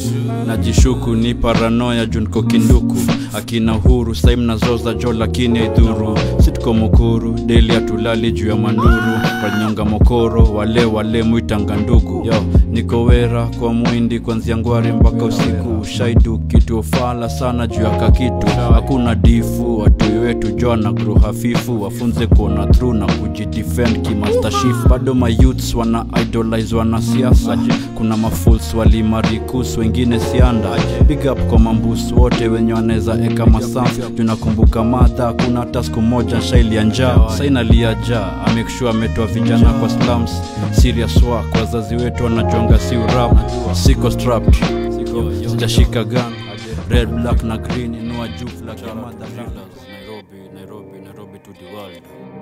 najishuku ni paranoya junko kinduku akina huru sai mnazoza jo lakini aidhuru sitko mukuru deli atulali juu ya manduru wanyonga mokoro wale wale mwitanga ndugu yo niko wera kwa mwindi kwanzia ngwari mpaka usiku shaidu kitu fala sana juu ya kakitu hakuna difu watoi wetu jo na gru hafifu wafunze kuona through na kujidefend kimastashif bado mayouths wana idolize wanasiasa kuna mafuls walimarikus wengine sianda big up kwa mambus wote wenye wanaweza eka masaf tunakumbuka madha kuna hata siku moja shaili ya njaa sainalia jaa amekshua ametoa vijana kwa slums serious work wazazi wetu wanajonga si urap siko strapped sijashika gun red black na green inua juu flag ya mother Nairobi, Nairobi, Nairobi to the world.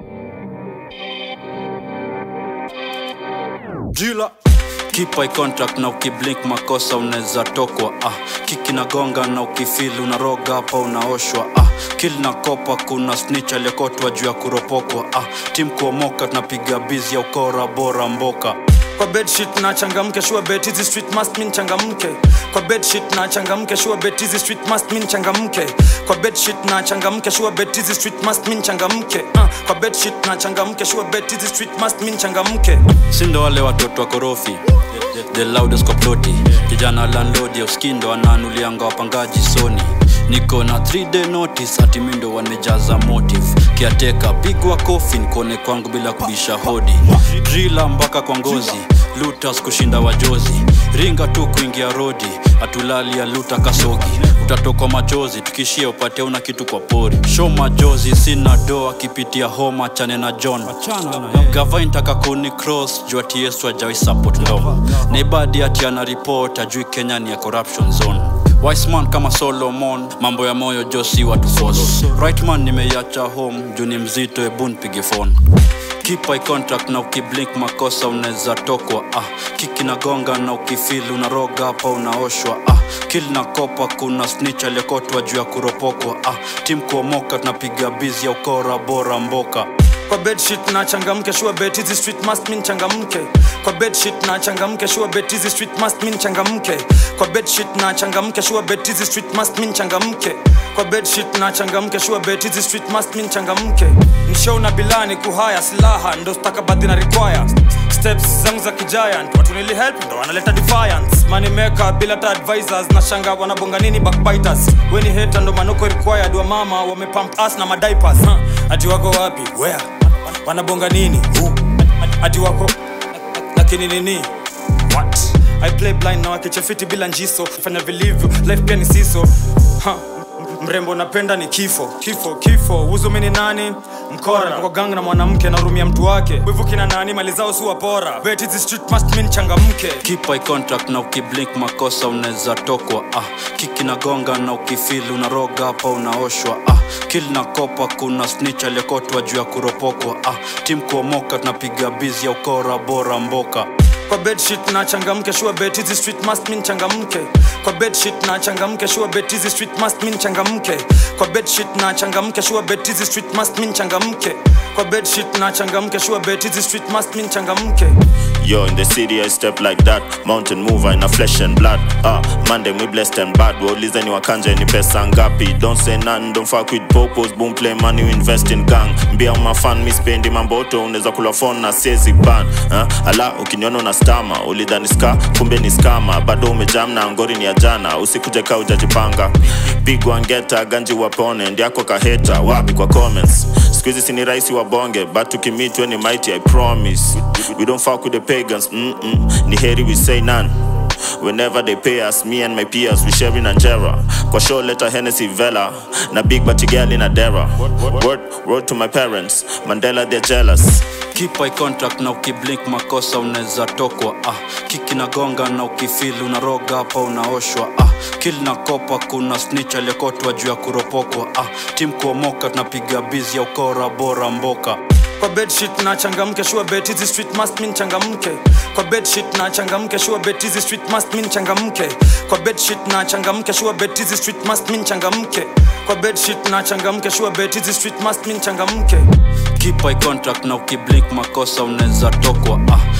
Driller. Keep eye contact na ukiblink makosa unaweza tokwa ah. kiki na gonga na ukifili unaroga hapa unaoshwa ah. kil na kopa kuna snitch aliyekotwa juu ya kuropokwa ah. tim kuomoka tunapiga bizi ya ukora bora mboka kwa bedsheet na changamke sure bet hizi street must mean changamke kwa bedsheet na changamke sure bet hizi street must mean changamke kwa bedsheet na changamke sure bet hizi street must mean changamke uh, kwa bedsheet na changamke sure bet hizi street must mean changamke sindo wale watoto wa korofi the loudest koploti kijana landlord ya uskindo anaanulianga wapangaji soni niko na 3 day notice ati mindo wamejaza motive kiateka pigwa kofi nikone kwangu bila kubisha hodi drila mpaka kwa ngozi lutas kushinda wajozi ringa tu kuingia rodi atulali ya luta kasogi utatokwa machozi tukishia upate una kitu kwa pori show majozi sina do akipitia homa chane na john gava intaka kuni cross juu ati yesu ajawai support ndo naibadi ati ana report ajui kenya ni ya corruption zone Wiseman kama Solomon, mambo ya moyo josi watu force. Right man nimeiacha home, juu ni mzito, ebu nipige phone. Keep eye contact na ukiblink makosa unaweza tokwa ah. Kiki na gonga na ukifili unaroga hapa unaoshwa ah. Kill na kopa kuna snitch aliyekotwa juu ya kuropokwa ah. Tim kuomoka tunapiga bizi ya ukora bora mboka kwa bedsheet na changamke sure bet hizi street must mean changamke kwa bedsheet na changamke sure bet hizi street must mean changamke kwa bedsheet na changamke sure bet hizi street must mean changamke kwa bedsheet na changamke sure bet hizi street must mean changamke mshow na bilani kuhaya silaha ndo stakabadhi na require steps zangu za kigiant watu nili help ndo wanaleta defiance money maker bila ta advisors na shanga wanabonga nini backbiters weni heta ndo manoko required wa mama wamepump us na madiapers huh? ati wako wapi where wanabonga nini Who? ati wako lakini nini what i play blind na wakichefiti bila njiso fanya vilivyo life pia ni siso ha. mrembo napenda ni kifo kifo kifo uzumi ni nani mkora kwa gang na mwanamke narumia mtu wake wivu kina nani mali zao si wapora bet hizi street must mean changamke Keep eye contact na ukiblink makosa unaweza tokwa ah. Kiki na gonga na ukifili unaroga hapa unaoshwa ah. Kill na kopa kuna snitch aliyekotwa juu ya kuropokwa ah. Tim kuomoka tunapiga bizi ya ukora bora mboka kwa bedsheet na changamke sure bet hizi street must mean changamke kwa bedsheet na changamke sure bet hizi street must mean changamke kwa bedsheet na changamke sure bet hizi street must mean changamke kwa bedsheet na changamke sure bet hizi street must mean changamke Yo, in the city I step like that Mountain mover in a flesh and blood Ah, Monday we blessed and bad Waulize ni wakanja ni pesa ngapi Don't say none, don't fuck with popos Boom play money, we invest in gang Mbia umafan, mi spendi mamboto Unaweza kula phone na siezi ban ah, Ala, ukiniona una stama Ulidhani ska, kumbe ni skama Bado umejam na ngori ni ya jana Usikuje ka ujajipanga Pigwa ngeta, ganji wapone Ndiako kaheta, wapi kwa comments Squeezy sini raisi wa bonge But tukimitwe ni mighty, I promise We don't fuck with the pagans Mm-mm. Ni heri we say none Whenever they pay us, me and my peers, we sharing Angera. Kwa show letter Hennessy Vela, na big batty girl in a dera. Word, word to my parents, Mandela they're jealous. Keep eye contact na ukiblink makosa unaweza tokwa ah. Kiki na gonga na ukifili unaroga hapa unaoshwa ah. Kill na kopa kuna snitch aliyekotwa juu ya kuropokwa ah. Tim kuomoka tunapiga bizi ya ukora bora mboka kwa bedsheet na changamke sure bet hizi street must mean changamke kwa bedsheet na changamke sure bet hizi street must mean changamke kwa bedsheet na changamke sure bet hizi street must mean changamke kwa bedsheet na changamke sure bet hizi street must mean changamke Keep eye contact na ukiblink makosa unaweza tokwa ah. Kiki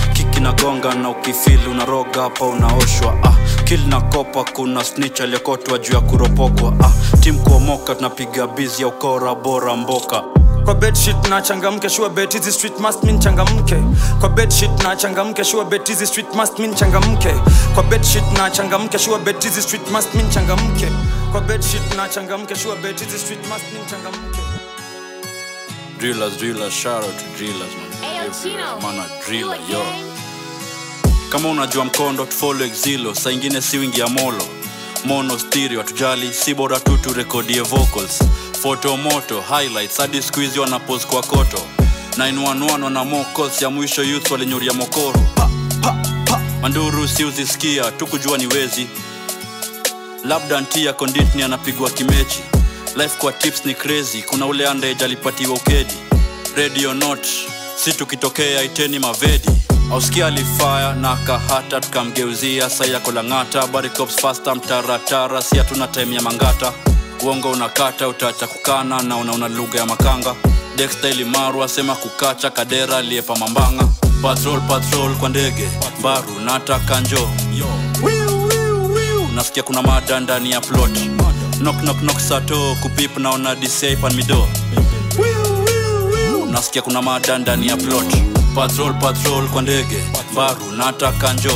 inagonga na ukifili unaroga hapa unaoshwa ah, kili na kopa kuna snitch aliyekotwa juu ya kuropokwa ah, tim kuomoka tunapiga bizi ya ukora bora mboka kwa bedsheet na changamke sure bet hizi street must mean changamke kwa bedsheet na changamke sure bet hizi street must mean changamke kwa bedsheet na changamke sure bet hizi street must mean changamke kwa bedsheet na changamke sure bet hizi street must mean changamke drillers drillers shout out to drillers man Ayo, Everywhere, Chino. man a You driller yo again? kama unajua mkondo tufollow exilo saa ingine si wingi ya molo mono stereo atujali si bora tu turekodie vocals photo moto highlights hadi squeeze wanapos kwa koto 911 wana mocals ya mwisho youth walinyuria mokoro pa, pa, pa. manduru si uzisikia tu kujua ni wezi labda ntia konditni anapigwa kimechi life kwa tips ni crazy kuna ule andage alipatiwa ukedi radio not si tukitokea iteni mavedi auskia alifaya na kahata tukamgeuzia sai yako lang'ata barikops fasta mtaratara si hatuna time ya mangata uongo unakata utaacha kukana na unauna lugha ya makanga dextaili maru asema kukacha kadera aliyepa mambanga patrol patrol kwa ndege baru nataka njo nasikia kuna mada ndani ya plot knock knock knock sato kupip naona disaipan mido nasikia kuna mada ndani ya plot patrol patrol kwa ndege baru nataka njo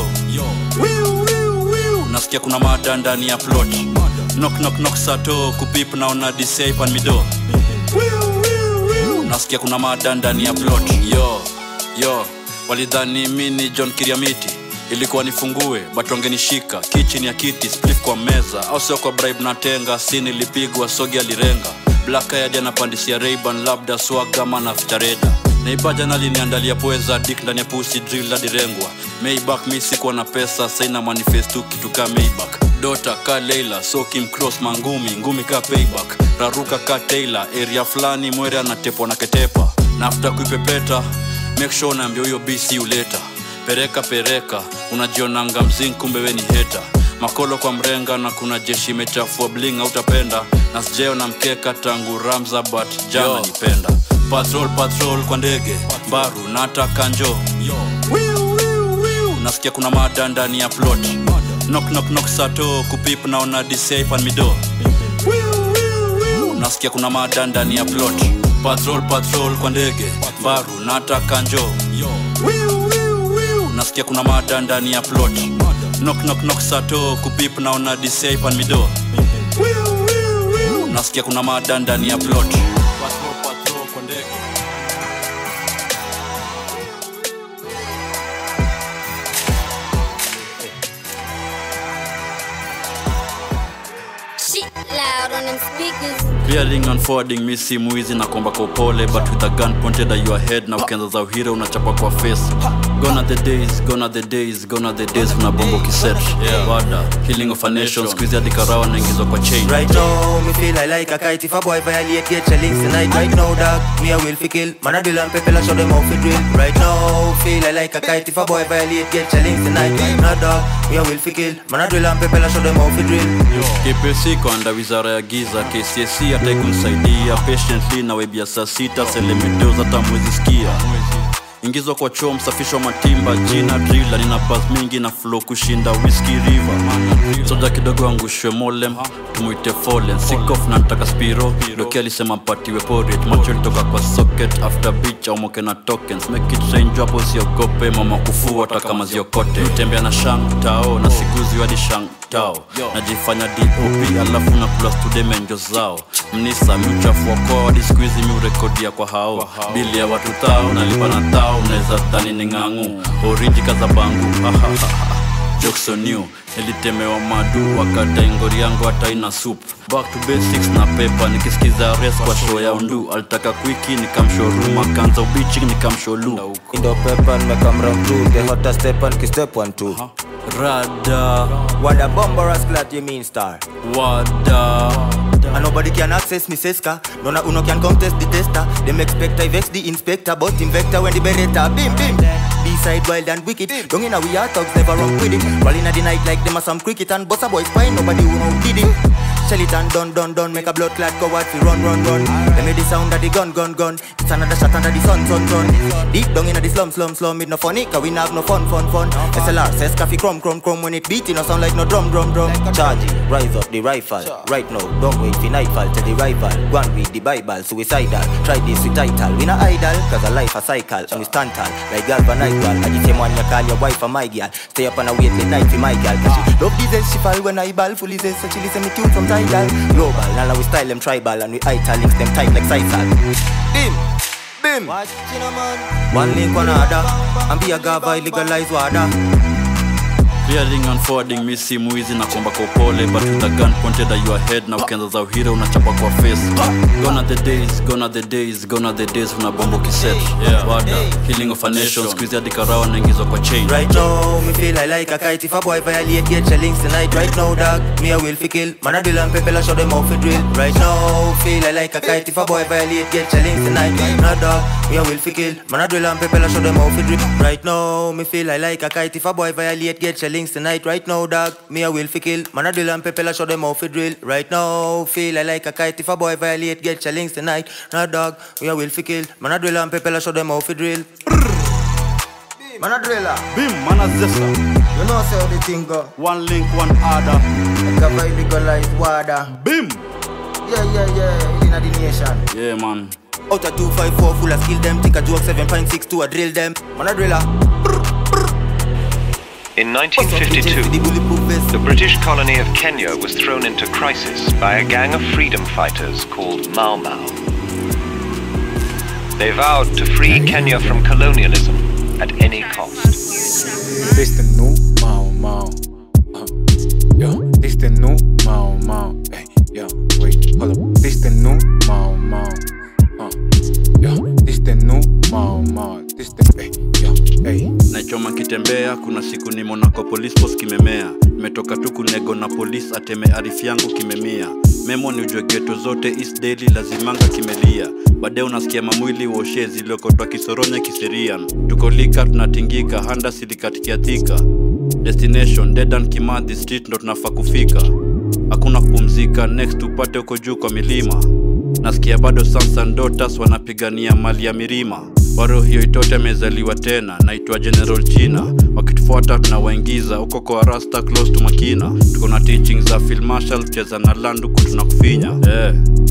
nasikia kuna mada ndani ya plot knock knock knock sato kupip naona disaipan mido nasikia kuna mada ndani ya plot yo yo walidhani mi ni john kiriamiti ilikuwa nifungue but wangenishika kichini ya kiti splif kwa meza au sio kwa bribe na tenga si nilipigwa sogi alirenga blakayadi anapandisia reiban labda swagama na fitareda naibaja naliniandalia poeza dik ndani ya pusi drill adirengwa maybak mi sikuwa na pesa saina manifestu kitu ka maybak dota ka leila sokim cross mangumi ngumi ka payback raruka ka taylor area fulani mwere anatepwa na ketepa nafta kuipepeta make sure naambia huyo bc uleta pereka pereka unajionanga mzing kumbe we ni heta makolo kwa mrenga na kuna jeshi imechafua bling autapenda na sijeo na mkeka tangu ramza but jana nipenda patrol patrol kwa ndege baru nataka njo nasikia kuna mada ndani ya plot knock knock knock sato kupip naona disaipan mido nasikia kuna mada ndani ya plot patrol patrol kwa ndege baru nataka njo nasikia kuna mada ndani ya plot knock knock knock sato kupip naona disaipan mido nasikia kuna mada ndani ya plot Patrol, patrol kwa ndege. Shit loud on them speakers. clearing and forwarding mi simu hizi na kuomba kwa upole but with a gun pointed at your head na ukianza za uhira unachapa kwa face gone are the days gone are the days gone are the days kuna bombo kiset yeah. wada healing of a nation squeeze hadi karawa naingizwa kwa chain Right now, me feel I like a kite If a boy violate get your links tonight Right now, dog, me a will fi kill Man a drill and people a show them how fi drill Right now, feel I like a kite If a boy violate get your links tonight Right now, dog, me a will fi kill Man a drill and people a show them how fi drill kpc kwanda wizara ya giza kcsc ataikunsaidia patiently na webia saa sita selemedos hata mwezi skia ingizwa kwa choo msafisho matimba jina drila nina bas mingi na flo kushinda whisky river soja kidogo angushwe molem tumuite folen sikof na ntaka spiro doki alisema mpatiwe porit macho ilitoka kwa socket after beach au moke na tokens make it change hapo siogope mama kufua hata kama ziokote utembea na shang tao na siguzi hadi shang tao najifanya dop alafu na kula studemenjo zao mnisa miuchafu wakoa hadi skuizi miurekodia kwa hao bili ya watu thao nalipa na thao unaweza dhani ni ng'ang'u oriji kaza bangu joksonew nilitemewa madu wakata ingori yangu hata ina soup back to basics na pepa nikisikiza res kwa show ya undu alitaka kwiki nikamshoruma kanza ubichi nikamsholu Indo pepper, me come round two The hottest step and kiss step one two rada What a bomber glad you mean star wada And nobody can access me seska No na uno can contest the tester Them expect I vex the inspector But invector when the beretta Bim bim east side wild and wicked. Don't in a we are thugs, never run with it. Rolling at the night like them a some cricket and bust a boy spine, nobody who know did it. Shell it and done, done, done, make a blood clot go out, fi run, run, run. Let me the sound of the gun, gun, gun. It's another shot under the sun, sun, sun. Deep down in the slum, slum, slum, it no funny, cause we have no fun, fun, fun. SLR says coffee crumb, crumb, crumb when it beat, it no sound like no drum, drum, drum. Charge it, rise up the rifle. Right now, don't wait for nightfall to the rival. Go and read the Bible, suicidal. Try this with title, we not idle, cause a life a cycle, and we stand tall. Like galvanized, I the same one you call your wife a my girl. Stay up on a wait late night for my girl, cause she love this she fall when I ball, fully zest, so she listen me tune from tidal. Global, now we style them tribal, and we ital links them tight like Sisal. Bim, bim. One link, one other, and be a gava, legalize water. Clearing and forwarding mi simu hizi na kwamba kwa upole but with a gun pointed at your head na ukianza za uhira unachapa kwa face gone are the days gone are the days gone are the days una bombo kiset yeah. wada healing of a nation squeeze hadi karao naingizwa kwa chain Right now, me feel I like a kite If a boy violate, get challenge tonight Right now, dog, me a will fi kill Man a drill and people a show them how fi drill Right now, feel I like a kite If a boy violate, get challenge tonight No dog, me a will fi kill Man a drill and people a show them how fi drill Right now, me feel I like a kite If a boy violate, get challenge tonight Right now, dog, me a will fi kill Man a drill and people a show them how fi drill Right now, feel I like a kite If a boy violate, get challenge tonight No dog, me a will fi kill Man a drill and people a show them how fi drill Man a driller bim mana zesa You know say how the thing go one link one other Like a vibe legalize water bim Yeah, yeah, yeah, in the nation yeah man Out of 254 full of skill them Take a joke 7.6 to a drill them Man a driller In Bust up the gents with 1952, the bulletproof vest the British colony of Kenya was thrown into crisis by a gang of freedom fighters called Mau Mau. They vowed to free Kenya from colonialism at any cost. This the new Mau Mau. Uh, yeah, this the new Mau Mau. Hey, yeah, wait, hold up. This the new Mau Mau. Uh, yeah, this the new Mau Mau. This the hey, yeah, hey. nachoma kitembea kuna siku ni monaco police post kimemea nimetoka tu kunego na polisi ateme arifu yangu kimemia memo ni ujue geto zote east daily lazimanga kimelia baadaye unasikia mamwili woshe ziliokotwa kisoronya kiserian tukolika tunatingika handa silikatikiathika destination dedan kimadhi street ndo tunafaa kufika hakuna kupumzika next upate huko juu kwa milima nasikia bado sons and daughters wanapigania mali ya mirima waro hiyo itote amezaliwa tena naitwa general china wakitufuata tunawaingiza huko kwa rasta close to makina tuko na teaching za Phil Marshall cheza na landuku tunakufinya eh.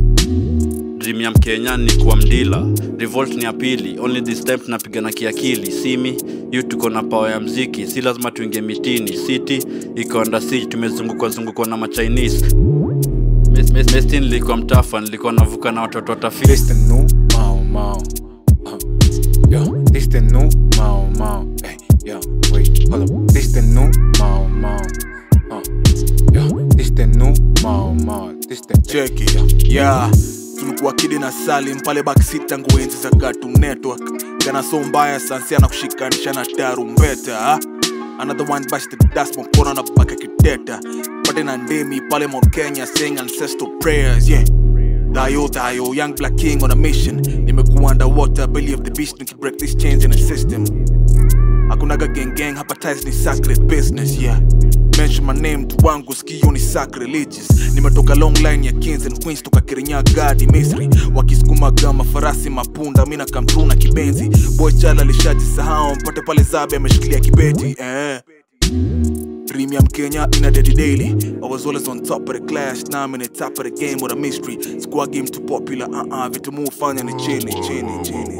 dream ya mkenya ni kuwa mdila revolt ni ya pili only this time tunapigana kiakili simi yu tuko na pawa ya mziki si lazima tuingie mitini city iko under siege tumezungukwa zungukwa na machinese Mes- mes- Mestin nilikuwa mtafa nilikuwa navuka na watoto watafiti This the new Mau Mau. Uh, yeah, this the new Mau Mau. Hey, yeah, wait, hold up. This the new Mau Mau. Uh, yeah, this the new Mau Mau. This the cheki yeah tulikuwa kidi na salim pale backseat tangu enzi za Cartoon network gana so mbaya sansia na kushikanisha na tarumbeta ha? another one bash the dust mkono na baka kiteta pate na ndemi pale Mount Kenya saying ancestral prayers yeah Dayo, Dayo, young black king on a mission nimekuwa underwater belly of the beast nikibreak these chains in the system hakunaga gang gang hapa ties ni sacred business yeah mention my name tu wangu sikio ni sacrilegious nimetoka long line ya kings and queens toka kirinyaga hadi misri wakisukuma gama farasi mapunda mina kamtru na kibenzi boy chala lishajisahau mpate pale zabe ameshikilia kibeti eh. Premium Kenya in a daddy daily. I was always on top of the class, now I'm in the top of the game with a mystery. Squad game too popular, uh uh, vitu mu fanya ni chini, chini, chini.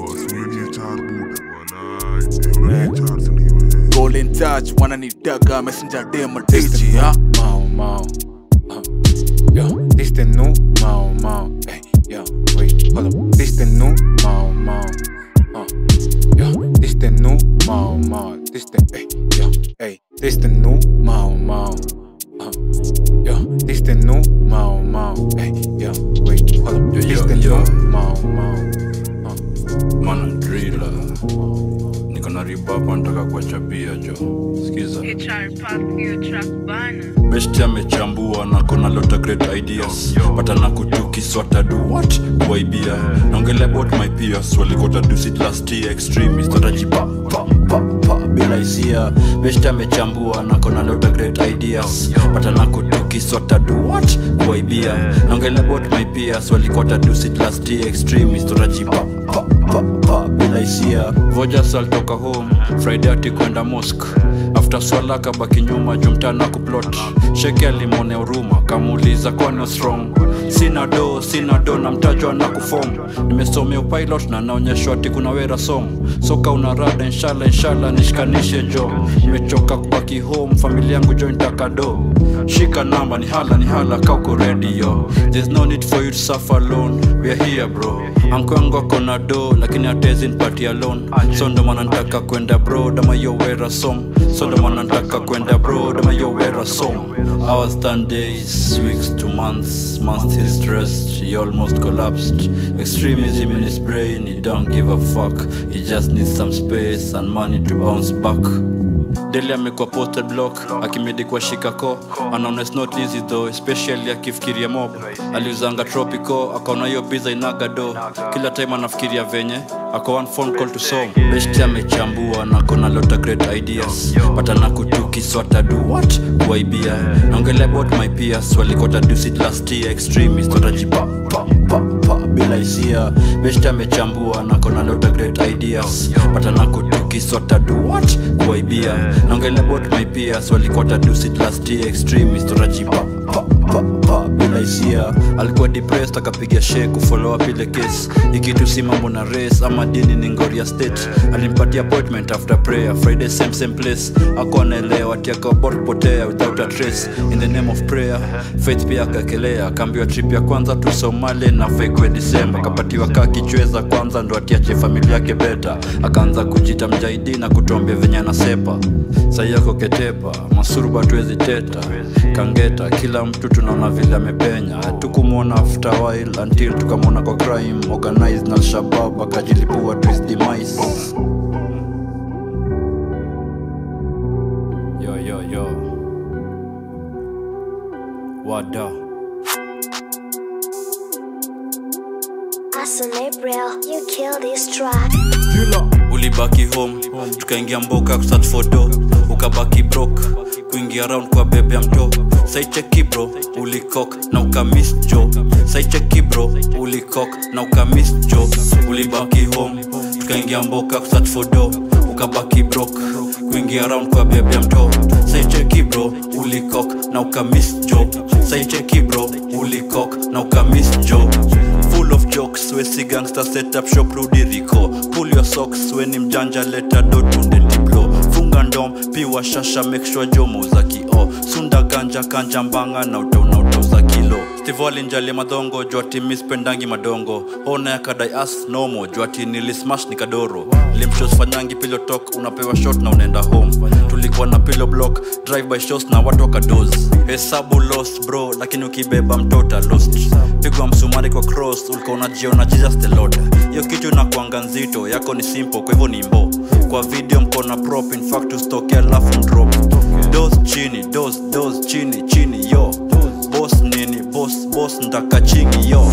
Golden touch, wananitaka messenger dem This the DJ, new huh? Mau Mau. Uh, yeah, this the new Mau Mau. Hey, yeah, wait, hold up. This the new Mau Mau. Uh, yeah, this the new Mau Mau. This the hey, yeah, hey, this the new Mau Mau. Uh, yeah, this the new Mau Mau. Hey, yeah, wait, hold up. Yo, This yo, the yo. new Mau Mau. Uh, mana drila niko na ribapa nataka kuwachapia jo skiza HR Park hiyo track bana. besti amechambua na kona lota great ideas but anakutuki swata do what kuwaibia naongelea about my peers walikota do sit last year extremist watajipa pa pa, pa, bila hisia beshta amechambua na kona lot of great ideas patana kutuki sota do what kuaibia naongele about my peers walikuwa tadusit last year extremist uraji pa, pa, pa, pa, bila hisia vojas alitoka home friday ati kwenda mosque after swala kabaki nyuma jumtana kuplot sheke alimone huruma kamuuliza kwani what's wrong sina do sina do na mtajwa na kufom nimesomea upilot na naonyeshwa ati kuna wera som soka una rada inshallah inshallah nishikanishe jo nimechoka kubaki home familia yangu jo nitaka do shika namba ni hala ni hala kauko radio there's no need for you to suffer alone we are here bro ankwangu akona do lakini atezi nipati alone so ndo maana nataka kwenda bro dama yo wera som so ndo maana nataka kwenda bro dama yo wera som hours done days weeks to months months he's stressed he almost collapsed extremism in his brain he don't give a fuck he just needs some space and money to bounce back deli amekuwa posted block akimedi kwa shikako anaona it's not easy though especially akifikiria mob aliuzanga tropico akaona hiyo biza inaga do kila time anafikiria venye ako one phone call to song besti amechambua na kona lota great ideas patana kutuki swata do what kuaibia naongelea about my peers walikota dusit last year extremist watajipa pa, pa, pa, bila hisia besti amechambua na kona lota great ideas patana kutuki swata do what kuaibia naongelea about my peers walikota dusit last year extremist watajipa pa, pa, pa, bila hisia alikuwa depressed akapiga she kufollow up ile case ikitu si mambo na race ama dini ni ngoria state alimpatia appointment after prayer friday same same place ako anaelewa ati akaobot kupotea without a trace in the name of prayer faith pia akakelea akaambiwa trip ya kwanza tu somali na fekwe disemba akapatiwa kaa kichweza kwanza ndo atiache familia yake beta akaanza kujita mjaidi na kutuambia venye anasepa sai yako ketepa masuruba tuwezi teta kangeta kila mtu tunaona vile amepenya tukumwona after a while until tukamwona kwa crime organized na alshabab akajilipua to his demise yo yo yo wada Awesome April, you kill this track. ulibaki home tukaingia mboka kusat fodo ukabaki brok kuingia round kwa bebe ya mto saicheki bro ulikok na ukamis jo saicheki bro ulikok na ukamis jo ulibaki home tukaingia mboka kusat fodo ukabaki brok kuingia round kwa bebe ya mto saicheki bro ulikok na ukamis jo saicheki bro ulikok na ukamis jo full of jokes wesi gangster set up shop rudi riko pull your socks weni mjanja leta dotunde diplo funga ndom piwa shasha make sure jomo za kio sunda ganja kanja mbanga na utauna utauza kilo stivo alinjali madhongo jwati mispendangi madongo ona ya kadai as nomo jwati nilismash nikadoro limshos fanyangi pilo tok unapewa shot na unaenda home tulikuwa na pilo block drive by shows na watu wakados hesabu lost bro lakini ukibeba mtota lost pigwa msumari kwa cross ulikuwa unajiona jesus the lord hiyo kitu inakuanga nzito yako ni simple kwa hivyo ni mbo kwa video mkona prop in fact ustoke alafu drop dos chini dos dos chini chini yo boss nini boss boss ndaka chingi yo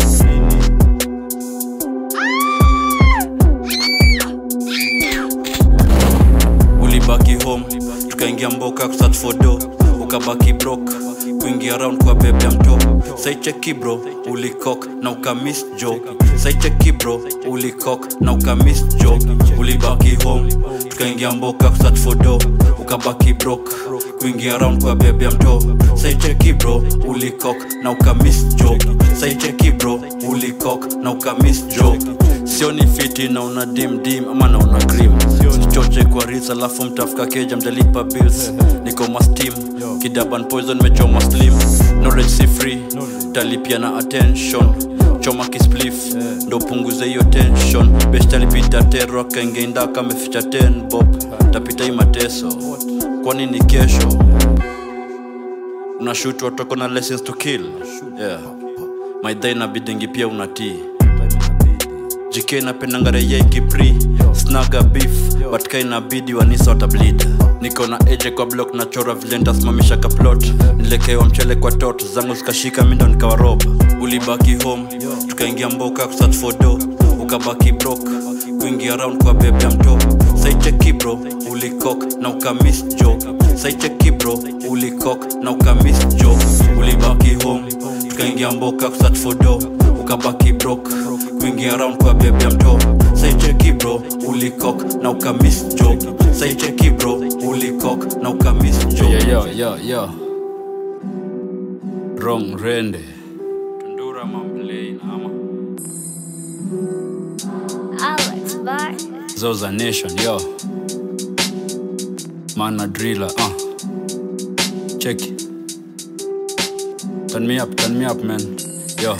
ulibaki home tukaingia mboka kusat fodo ukabaki brok kuingia round kwa bebe ya mto saicheki bro ulikok na ukamis jo saicheki bro ulikok na ukamis jo ulibaki home tukaingia mboka kusat fodo ukabaki brok kuingia round kwa bebe ya mto saicheki bro ulikok na ukamis jo saicheki bro ulikok na ukamis jo sioni fiti na una dim dim ama na una cream sichoche kwa ris alafu mtafuka keja mjalipa bills niko mastim kidaban poison mechoma slim knowledge si free talipia na attention choma kisplif ndo punguze hiyo tension best alipita tero akaingeenda kameficha 10 bob tapita hii mateso kwani ni kesho unashutwa toko na lessons to kill yeah. maidha inabidingi pia unatii jk napendangarea ikipri snaga beef but ka inabidi wanisa watableed niko na eje kwa block nachora vile ntasimamisha kaplot nilekewa mchele kwa tot zangu zikashika mindo nikawarob ulibaki home tukaingia mboka kusat fodo ukabaki brok kuingia round kwa bebe ya mto saicheki bro ulikok na ukamis jo saicheki bro ulikok na ukamis jo ulibaki home tukaingia mboka kusat for do ukabaki brok kuingia round kwa bebe ya mto saicheki bro ulikok na ukamis jo saicheki bro ulikok na ukamis jo Yo, yo, yo, yo. wrong rende tundura mamplain ama Alex Bar. zoza nation yo mana driller uh. check turn me up turn me up man yo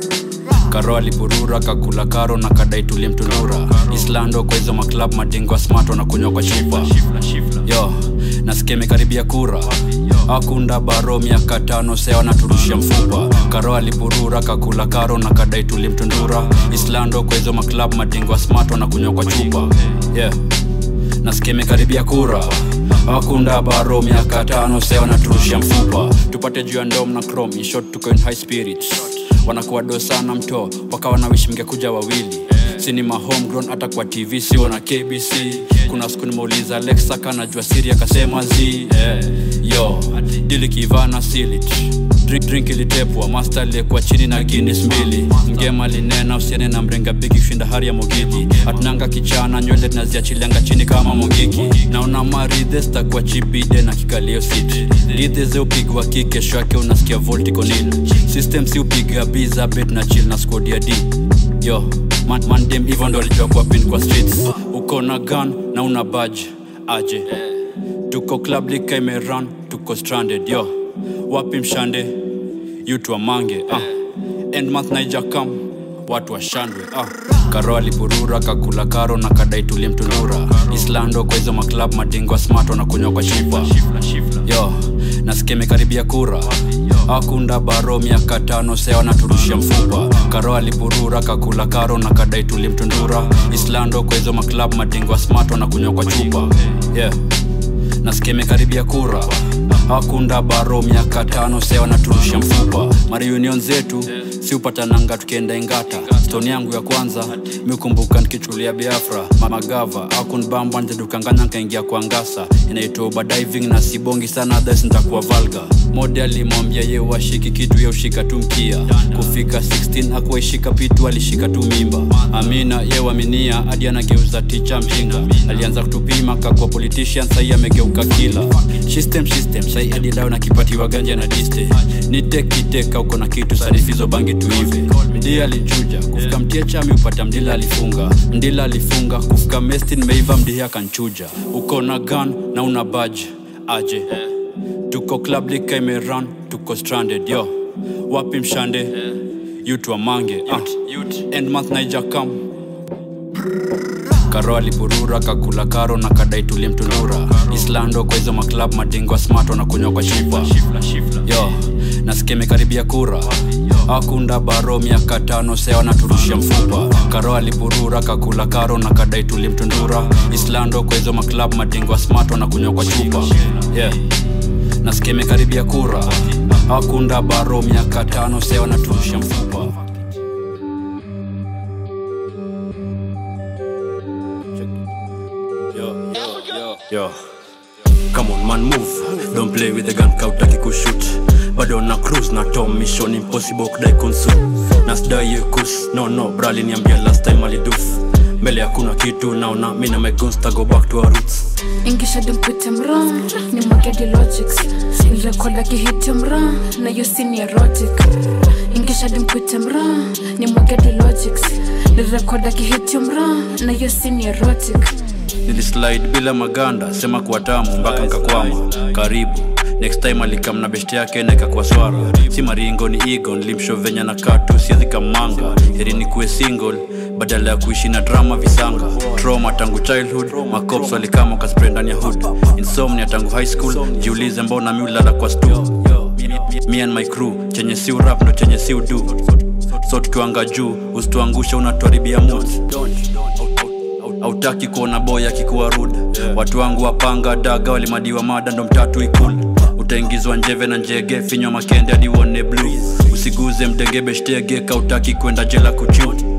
karo aliburura kakula karo na kadai tulimtunura islando kwa hizo maklab madingwa smart wanakunywa kwa chupa yo nasikia imekaribia kura akunda baro miaka tano sea wanaturushia mfupa karo aliburura kakula karo na kadai tulimtundura islando kwa hizo maklab madingwa smart wanakunywa kwa chupa yeah nasikia imekaribia kura akunda baro miaka tano sea wanaturushia mfupa tupate juu ya ndom na chrome in short tuko in high spirits wanakuwa do sana mto wakawa na wish mngekuja wawili sinima homegrown hata kwa tv sio na kbc kuna siku nimeuliza alexa kanajua siri akasema z yeah. yo dili kivana silit drink, drink ilitepwa master aliyekuwa chini na guinness mbili mgema linena usiene na mrenga bigi kushinda hari ya mogigi atunanga kichana nywele tunaziachilianga chini kama mogiki naona maridhe stakuwa chibide na kikalio sit lidhe ze upigwa ki kesho yake unasikia volticonil system si upiga biza bet na chill na squad ya d yo man, man dem hivyo ndo alijua kuwa pin kwa streets uko na gun na una badge aje tuko club lika imeran tuko stranded yo wapi mshande yutu wamange ah. end month naija kam watu washandwe ah. karo aliburura kakula karo na kadai tulimtunura islando kwa hizo maklab madingwa smart wanakunywa kwa shipa yo nasikia imekaribia kura akunda baro miaka tano sea wanaturushia mfupa karo aliburura kakula karo na kadai tulimtundura islando kwa hizo maklab madingwa smart wanakunywa kwa chupa yeah nasikia imekaribia kura akunda baro miaka tano sea wanaturushia mfupa mariunion zetu si upatananga tukienda ingata stoni yangu ya kwanza mikumbuka nikichulia biafra mamagava akunbamba nzedukanganya nkaingia kwa ngasa inaitwa ubadiving na sibongi sana thas ntakuwa valga mode alimwambia ye washiki kitu ye ushika tu mkia kufika 16 akuwaishika pitu alishika tu mimba amina ye waminia hadi anageuza ticha mjinga alianza kutupima kakwa politician sahii amegeuka kila system system sahii hadi lao nakipatiwa ganja na diste nitekiteka uko na kitu sarifizo bangi tuive mdia alichuja kufika mtia chami upata mdila alifunga mdila alifunga kufika mesti nimeiva mdihi akanchuja uko na gun na una badge aje tuko club lika imeran tuko stranded yo wapi mshande yutu wamange ah. end month naija kam karo aliburura kakula karo na kadai tulimtunura islando kwa hizo maklab madingwa smart wanakunywa kwa shipa yo nasikia imekaribia kura akunda baro miaka tano sea wanaturushia mfupa karo aliburura kakula karo na kadai tulimtundura islando kwa hizo maklab madingwa smart wanakunywa kwa chupa yeah nasikia imekaribia kura akunda baro miaka tano sea wanaturushia mfupa Yo. Come on man move Don't play with the gun kautaki kushoot bado na cruise na tom mission impossible kudai konsu nasdai yekus no no brali niambia last time aliduf mbele hakuna kitu naona mi na my guns ta go back to our roots ingisha dimpute mra ni magadi logics nirekoda kihiti mra na yo sini erotic ingisha dimpute mra ni magadi logics nirekoda kihiti mra na yo sini erotic nilislide bila maganda sema kuwa tamu mpaka nkakwama karibu next time alikam na beshte yake nekakuwa swara si maringo ni igo nilimsho venya na katu siezi kamanga heri ni kuwe single badala ya kuishi na drama visanga trauma tangu childhood makops walikama wakaspray ndani ya hood insomnia tangu high school jiulize mbona mi ulala kwa stu me and my crew chenye si urap ndo chenye si udu so tukiwanga juu usituangusha unatuharibia mood hautaki kuona boy akikuwa rude watu wangu wapanga daga walimadiwa mada ndo mtatu ikul utaingizwa njeve na njege finywa makende hadi uone blue usiguze mdenge beshtege kautaki kwenda jela kuchu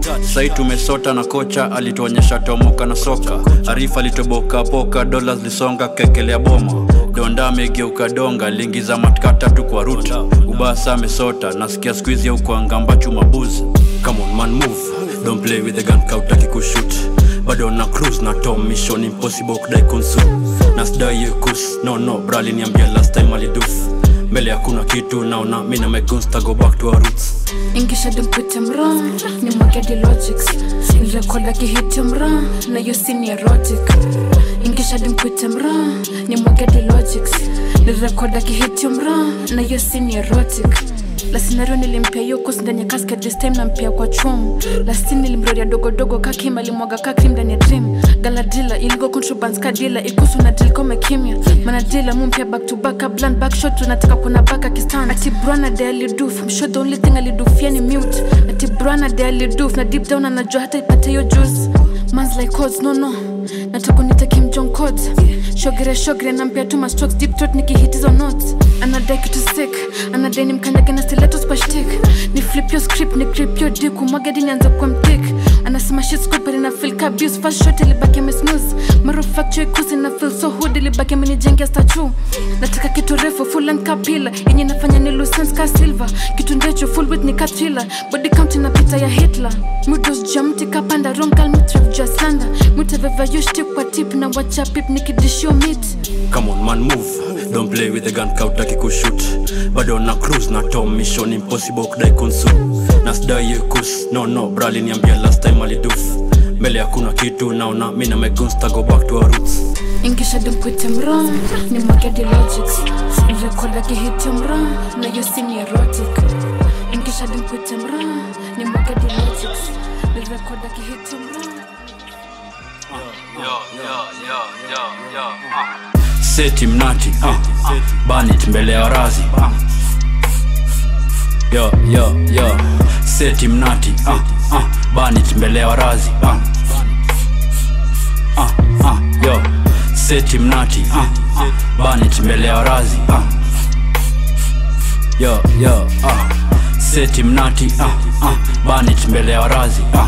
sai tumesota na kocha alituonyesha tomoka na soka arifa alitoboka poka dola zilisonga kekelea boma donda amegeuka donga liingiza matka tatu kwa ruta ubasa amesota nasikia skuizi ya ukuangamba chuma buzi come on man move don't play with the gun kautaki kushut bado na cruise na tom mission impossible kudai konsu na sidai yekus no no brali niambia last time aliduf mbele hakuna kitu naona mi na megunsta go back to our roots ingisha dimpute mra ni mwagedi logics nirekoda kihiti mra na yusi ni erotic ingisha dimpute mra ni mwagedi logics nirekoda kihiti mra na yusi ni erotic la scenario nilimpia yukus ndani ya casket this time nampia kwa chum lastin nilimroria dogodogo kakim alimwaga kakrim ndani ya dream galadila iligo contrabands kadila ikusu na dil kome kimya manadila mumpia back to back a blunt back shot tunataka kuna baka kistan ati brana de aliduf I'm sure the only thing alidufia ni mute ati brana de aliduf na deep down anajua hata ipate hiyo juice mans like codes no no nataka nite kim jong codes shogere shogere nampia tuma strokes deep throat nikihitizo notes anadai kitu sick anadai ni mkanyage na stilettos kwa shtick ni flip your script ni grip your dick umwagadi nianze kwa mtik anasema shit scoop na feel ka abuse first shot ilibaki amesnooze maro factory kusi na feel so hood ilibaki amenijengea statue nataka kitu refu full and kapila yenye nafanya ni lucens ka silver kitu ndecho full with ni katrila body count na pita ya hitler mudos jamti kapanda rongal mutref jua slanda mutaveva yushtik kwa tip na wacha pip nikidishio meat come on man move don't play with the gun kautaki kushut bado na cruise na tom mission impossible kudai konsu na sidai yekus no no brali niambia last time aliduf mbele hakuna kitu naona mi na megunsta go back to our roots ingisha dimpute mra ni mwagedi logics nirekoda kihiti mra na yusi ni erotic ingisha dimpute mra ni mwagedi logics nirekoda kihiti mra seti mnati uh, banit mbele ya razi uh. yo yo yo seti mnati uh, uh, banit mbele ya razi uh. Uh, uh, yo seti mnati uh, uh, banit mbele ya razi uh. yo yo uh. seti mnati uh, uh, banit mbele ya razi uh.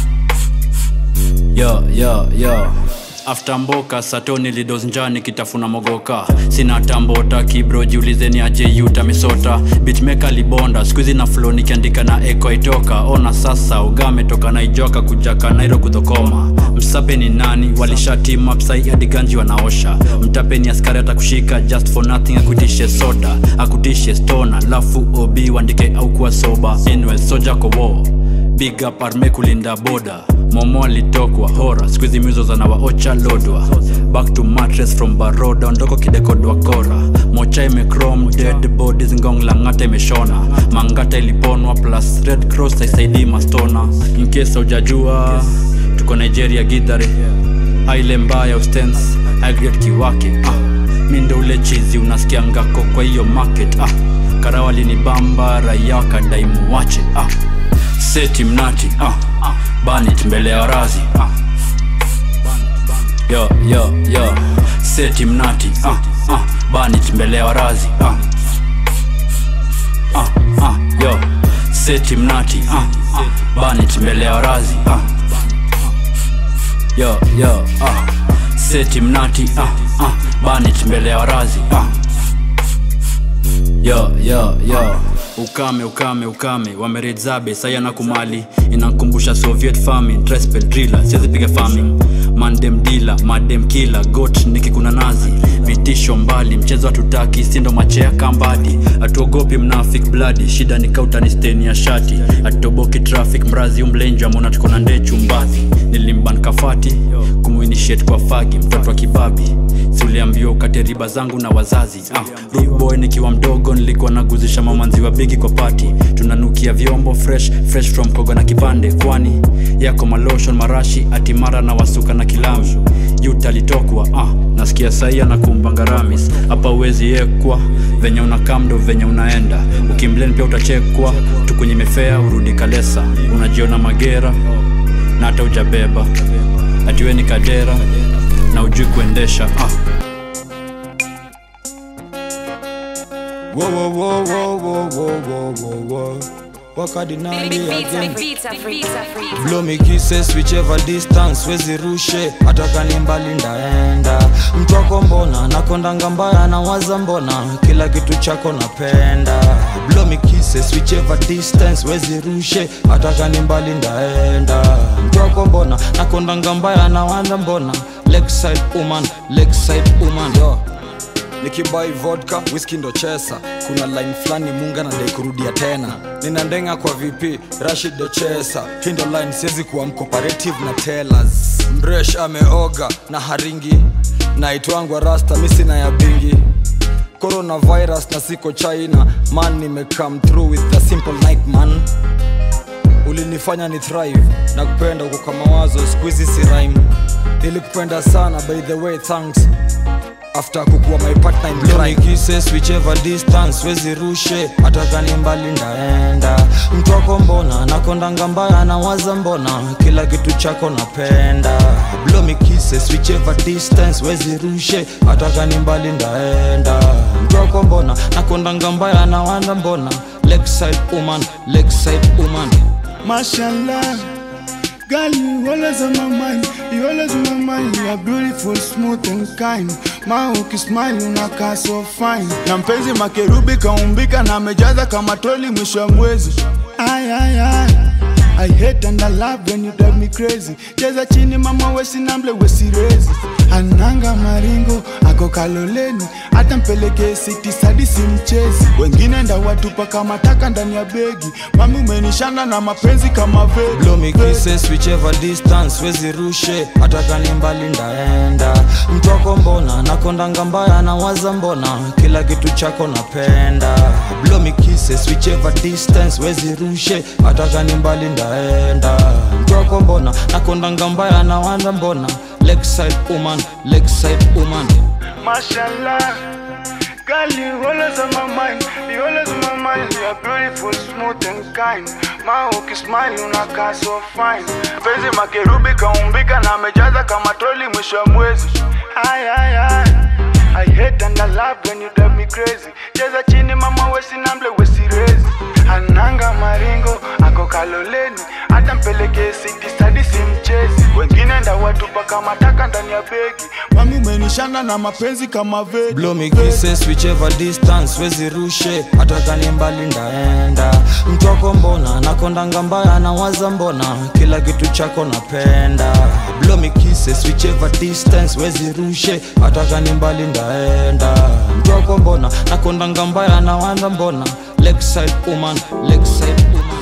yo yo yo after mboka satoni lidos njani kitafuna mogoka sina tambota kibro jiulizeni aje yuta misota bitmeka libonda skuizi na flo nikiandika na eko itoka ona sasa ugame toka naijoka kujaka nairo kudhokoma msape ni nani walishatima psai adiganji wanaosha mtape ni askari atakushika just for nothing akutishe soda akutishe stona lafu obi wandike au kuwa soba anyway soja kowo big up arme kulinda boda momo alitokwa hora skuizi mizo zanawaocha lodwa back to mattress from baroda ondoko kidekodwa kora mocha imecrom dead bodies ngong langata imeshona mangata iliponwa plus red cross aisaidii mastona inkesa ujajua tuko nigeria gidhare aile mbaya ustens agret kiwake ah. mi ndo ule chizi unasikia ngako kwa hiyo market ah. karawali ni bamba raia kadaimu wache ah seti mnati uh, banit mbele ya razi uh. yo yo yo seti mnati uh, uh, banit mbele ya razi uh. Uh, uh, yo seti mnati uh, uh, banit mbele ya razi uh. yo yo uh. seti mnati uh, uh, banit mbele ya razi uh. yo yo yo ukame ukame ukame wameredzabe saya na kumali inankumbusha soviet farming trespel driller siazipiga farming mandem dila madem kila got nikikuna nazi vitisho mbali mchezo hatutaki sindo machea kambadi hatuogopi mnafik bladi shida ni kautani steni ya shati hatutoboki traffic mrazi umlenjwa mona tuko na ndee chumbadhi nilimban kafati kumuinitiate kwa fagi mtoto wa kibabi siuliambiwa ukate riba zangu na wazazi ah, rude boy nikiwa mdogo nilikuwa naguzisha mamanzi wa bigi kwa pati tunanukia vyombo fresh fresh from kogo na kipande kwani yako maloshon marashi atimara na wasuka na kilamu yuta alitokwa ah, nasikia saia na kumbangaramis hapa uwezi yekwa venye unakamdo venye unaenda ukimlen pia utachekwa tukunye mefea urudi kalesa unajiona magera na hata ujabeba atiwe ni kadera na ujui kuendesha ah. Whoa, whoa, whoa, whoa, whoa, whoa, whoa, whoa, whoa. wakadinali again blow me kisses whichever distance wezirushe hata kani mbali ndaenda mtu wako mbona nakondanga mbaya nawaza mbona kila kitu chako napenda blow me kisses whichever distance wezirushe hata kani mbali ndaenda mtu wako mbona nakondanga mbaya nawaza mbona lakeside woman lakeside woman yo nikibai vodka whisky ndo chesa kuna line fulani munga nadai kurudia tena nina ndenga kwa vp rashid ndo chesa hii ndo line siwezi kuwa mcooperative na tellers mresh ameoga na haringi naitwangwa rasta misina ya bingi coronavirus na siko china man nimecome through with a simple night man ulinifanya ni thrive na kupenda uko kwa mawazo squizi si rhyme nilikupenda sana by the way thanks after kukuwa my partner in crime kisses whichever distance wezirushe hata kani mbali ndaenda mtu wako mbona nakondanga mbaya nawaza mbona kila kitu chako napenda blow me kisses whichever distance wezirushe hata kani mbali ndaenda mtu wako mbona nakondanga mbaya nawaza mbona lakeside woman lakeside woman Mashallah, girl, you always on my mind. You always on my mind. You are beautiful, smooth and kind. Ma ukismile unakaa so fine. Na mpenzi makerubi kaumbika na amejaza kama troli mwisho wa mwezi. Ay, ay, ay. I hate and I love when you drive me crazy. Cheza chini mama wesi namble wesi rezi. Ananga maringo ako kaloleni, hata mpeleke siti sadi si mchezi. Wengine ndawatupa kama taka ndani ya begi. Mami umenishana na mapenzi kama vegi. blow me kisses whichever distance wezirushe hata kani mbali ndaenda mtu wako mbona nakondanga mbaya nawaza mbona kila kitu chako napenda blow me kisses whichever distance wezirushe hata kani mbali ndaenda mtu wako mbona nakondanga mbaya nawaza mbona lakeside woman lakeside woman Mashallah, girl, you always on my mind. You always on my mind. You are beautiful, smooth and kind. Ma ukismile unakaa so fine. Penzi makerubi kaumbika na amejaza kama troli mwisho wa mwezi. Ay, ay, ay. I hate and I love when you drive me crazy. Cheza chini mama wesi namble wesi rezi. Ananga maringo ako kaloleni, hata mpeleke siti stadi si mchezi. Wengine ndawatupa kama taka ndani ya begi. Mami umenishana na mapenzi kama vegi. blow me kisses whichever distance wezirushe hata kani mbali ndaenda mtu wako mbona nakondanga mbaya nawaza mbona kila kitu chako napenda blow me kisses whichever distance wezirushe hata kani mbali ndaenda mtu wako mbona nakondanga mbaya nawaza mbona lakeside woman lakeside woman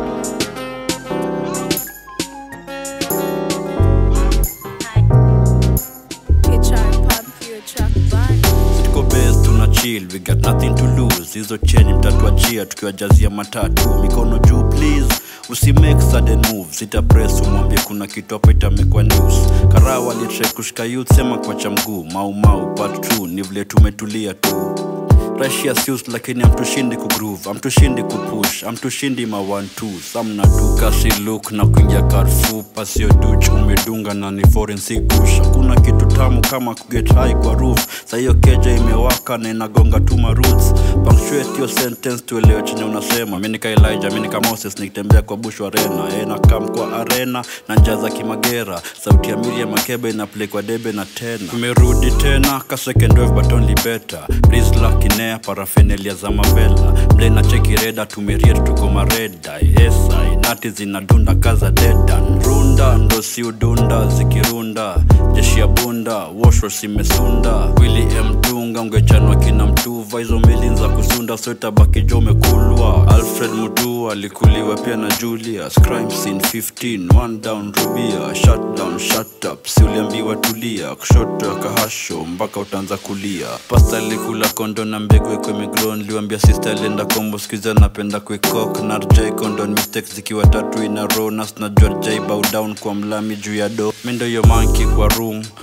tuko base tuna chill we got nothing to lose hizo cheni mtatuachia tukiwajazia matatu mikono juu please usimake sudden moves ita press umwambie kuna kitu hapo itamekwa news karawa alitrai kushika youth sema kwacha mguu maumau part 2 ni vile tumetulia tu Russia sius lakini amtushindi kugroove amtushindi kupush amtushindi ma 1 2 samna tu kasi look na kuingia karfu pasio duch umedunga na ni forensic push hakuna kitu tamu kama kuget high kwa roof sa hiyo keja imewaka na inagonga tu ma roots punctuate your sentence tuelewe chenye unasema mimi nika Elijah mimi nika Moses nikitembea kwa bush arena eh na kam kwa arena na njaza kimagera sauti ya Miriam Makeba ina play kwa debe na tena tumerudi tena ka second wave but only better please lucky ne parafenelia za mavela mle na cheki reda tumeriet tuko mareda esa inati zinadunda kaza dedan runda ndo si udunda zikirunda jeshi ya bunda wosho simesunda wili mdunga ungechanwa kina mtuva hizo meli za kusunda sotabaki jo mekulwa alfred mutu alikuliwa pia na julius crime scene 15 one down rubia shut down shut up si uliambiwa tulia kushoto akahasho mpaka utaanza kulia pasta alikula kondo na mbegu ikwe migron liwambia sister alienda kombo skiza napenda kuikok narjai kondon mistakes zikiwa tatu ina row nas najua jai bow down kwa mlami juu ya do mindo yo manki kwa room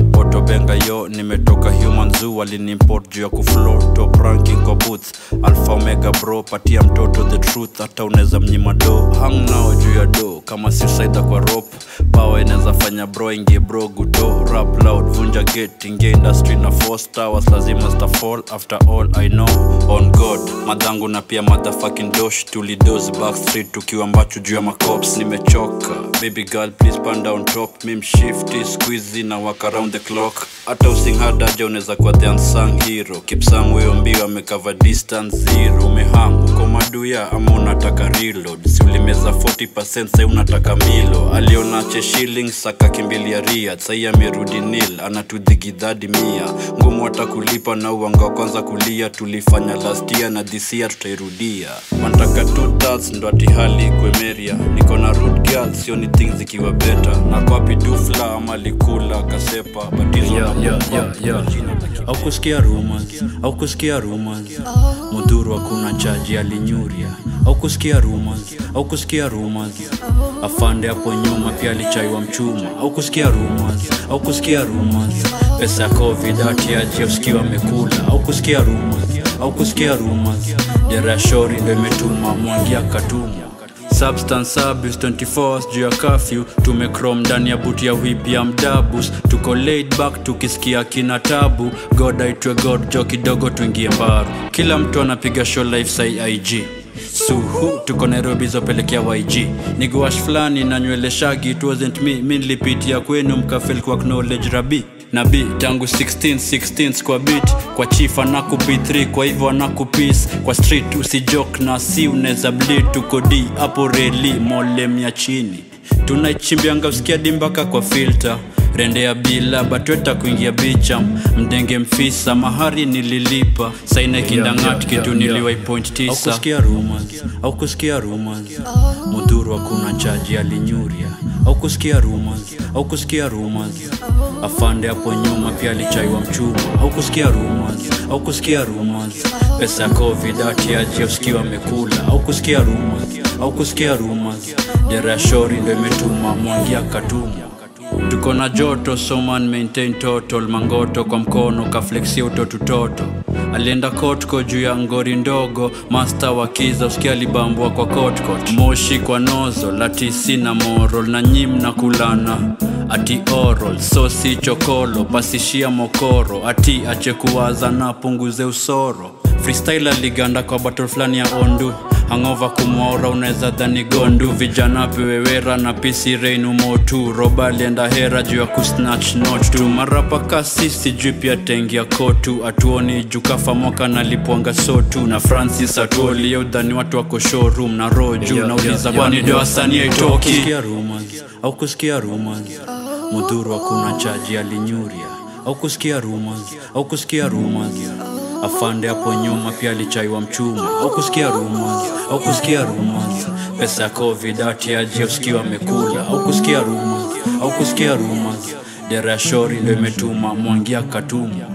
poto benga yo nimetoka human zoo walinimport juu ya kuflow top ranking kwa booth alpha omega bro patia mtoto the truth hata unaweza mnyima do hang nao juu ya do kama suicide kwa rope power inaweza fanya bro ingie bro gudo rap loud vunja gate ingia industry na force towers lazima sta fall after all i know on god madhangu na pia motherfucking dosh tulidos backstreet tukiwa ambacho juu ya macops nimechoka baby girl please pan down top mim shifty squeezy na walk around the clock hata usinghadaja unaweza kuwa the unsung hero kipsang huyo mbio amekava distance zero umehang uko maduya ama unataka reload si ulimeza 40% sai unataka milo alionache shillings akakimbilia ria sai amerudi nil anatudhigidhadi mia ngumu hata kulipa na uwanga wa kwanza kulia tulifanya last year na this year tutairudia wanataka two thirds ndo ati hali ikwemeria niko na root girl sioni things zikiwa beta na kwapi dufla ama likula kasepa batizo Yeah, yeah, yeah, yeah. au kusikia rumors au kusikia rumors mudhuru hakuna chaji alinyuria au kusikia rumors au kusikia rumors afande hapo nyuma pia alichaiwa mchuma au kusikia rumors au kusikia rumors pesa ya covid atiaji usikiwa amekula au kusikia rumors au kusikia rumors dera ya shori ndo imetuma mwangia katumwa substance abuse 24 hours juu ya kafyu tumekrom ndani ya buti ya whip ya mdabus tuko laid back tukisikia kina tabu god aitwe god jo kidogo tuingie mbaru kila mtu anapiga show life sai ig suhu tuko nairobi zopelekea yg niguash fulani na nywele shagi it wasn't me mi nilipitia kwenu mkafel kwa knowledge rabi na b tangu 16 16 kwa bit kwa chief anaku b3 kwa hivyo anaku peace kwa street usijok na si unaweza bleed tuko d hapo reli molem ya chini tunaichimbianga usikia dimbaka kwa filter rende ya bila batweta kuingia bicha mdenge mfisa mahari nililipa saine kindangat kitu niliwai point tisa au kusikia rumors au kusikia rumors mudhuru hakuna chaji alinyuria au kusikia rumors au kusikia rumors afande hapo nyuma pia alichaiwa mchuma au kusikia rumors au kusikia rumors pesa ya covid atiaji usikiwa amekula au kusikia rumors au kusikia rumors dera ya shori ndo imetuma mwangia katumwa tuko na joto soman maintain total mangoto kwa mkono kaflexia utotutoto alienda kotko juu ya ngori ndogo masta wa kiza usikia alibambwa kwa kotkot moshi kwa nozo latisi na moral na nyim na kulana ati oral sosi chokolo pasishia mokoro ati ache kuwaza na punguze usoro freestyle aliganda kwa battle fulani ya ondu hangova kumwaura unaweza dhani gondu vijana pewewera na pisi reinu motu roba alienda hera juu ya kusnatch not tu marapa kasi sijui pia tengia kotu atuoni jukafa mwaka nalipwanga sotu na francis atuolie udhani watu wako showroom na roho juu Yeah, nauliza yeah, kwani yeah, ndio yeah. wasanii Au aitoki kusikia au kusikia rumors mudhuru hakuna chaji alinyuria au kusikia rumors au kusikia rumors afande hapo nyuma pia alichaiwa mchuma au kusikia rumors au kusikia rumors pesa ya covid atiaji usikiwa amekula au kusikia rumors au kusikia rumors dera ya shori ndo imetuma mwangia katumwa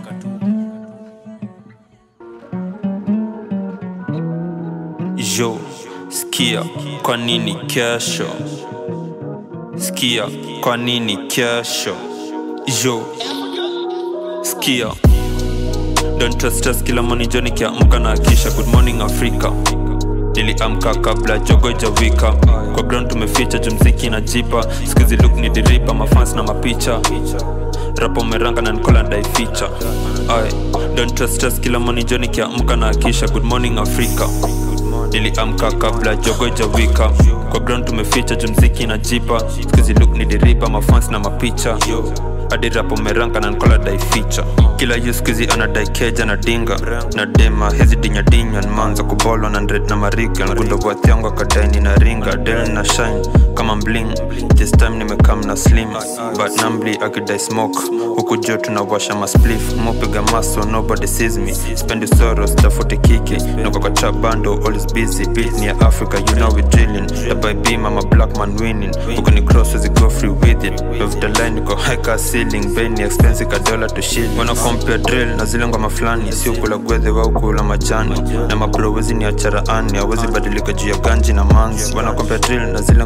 yo skia kwa nini kesho skia kwa nini kesho yo skia don't trust us kila moni jo nikiamka na akisha good morning africa niliamka kabla jogo jawika kwa ground tumeficha jumziki na jipa skizi look ni diripa mafans na mapicha rapo meranga na nikola ndaificha ay don't trust us kila moni jo nikiamka na akisha good morning africa niliamka kabla jogo jawika kwa ground tumeficha jumziki na jipa skizi look ni diripa mafans na mapicha hadi rapo meranga na nkola dai ficha kila yu skizi anadai keja na dinga na dema hizi dinyadinya nmanza kubolwa na ndred na mariga ngundo bwathiangu akadaini na ringa del na shine kama mbling this time nimekam na slim but nambli akidai smoke huku jo tunawasha masplif mopiga maso nobody sees me spendi soros tafute kiki noko kwa trap bando always busy beat near africa you know we drilling the by beam I'm a black man winning huku ni cross as go free with it of the line niko high car ceiling beni expensive ka dollar to shilling wana compare drill na zile ngoma fulani sio kula gwedhe wau kula majani na mabro wezi ni acharaani hawezi badilika juu ya ganji na manzi wana compare drill na zile ngoma fulani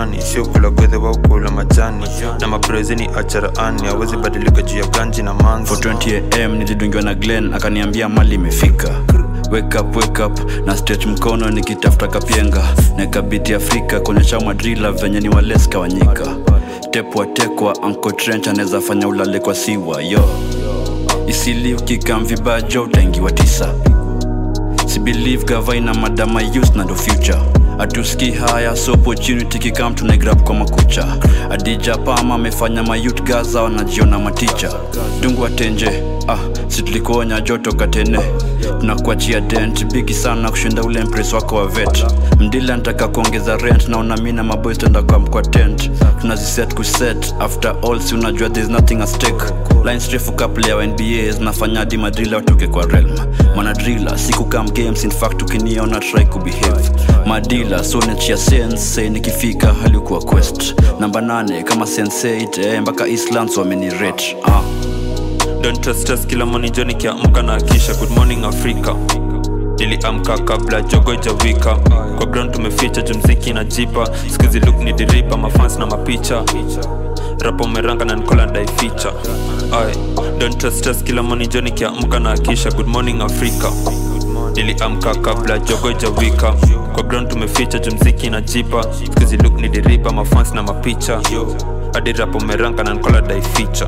majani sio kula gwedhe wa ukula majani na maprezeni acharaani awezi badilika juu ya ganji na manzi 420am nilidungiwa na glen akaniambia mali imefika wake up, wake up na stretch mkono nikitafuta kapienga nakabiti afrika kuonyesha madrila venye ni waleska wanyika tepwa tekwa anko trench anaweza fanya ulale kwa siwa yo isili ukikam vibaya jo utaingiwa tisa sibelieve gavaina madama youth na ndo future atuski haya so opportunity kikam tunaigrab kwa makucha adija pama amefanya mayut gaza wanajiona maticha dungu atenje ah si tulikuonya joto katene tunakuachia dent bigi sana kushinda ule mpres wako wa vet mdila nataka kuongeza rent naona mi na maboys tenda kwa mkwa tent tunaziset kuset after all si unajua there's nothing at stake lines refu couple ya nba zinafanya hadi madrila watoke kwa realm manadrila siku kam games in fact ukiniona try kubehave madila so nachia sense say nikifika halikuwa quest namba 8 kama sense 8 eh, mpaka islands wamenirate ah. don't trust us kila moni jo nikiamka na akisha good morning africa niliamka kabla jogo jawika kwa ground tumeficha jumziki na jipa skuzi luk ni diripa mafans na mapicha rapo meranga na nikola ndaificha ay don't trust us kila moni jo nikiamka na akisha good morning africa niliamka kabla jogo jawika kwa ground tumeficha jumziki na jipa skuzi luk ni diripa mafans na mapicha hadi rapo meranga na nikola ndaificha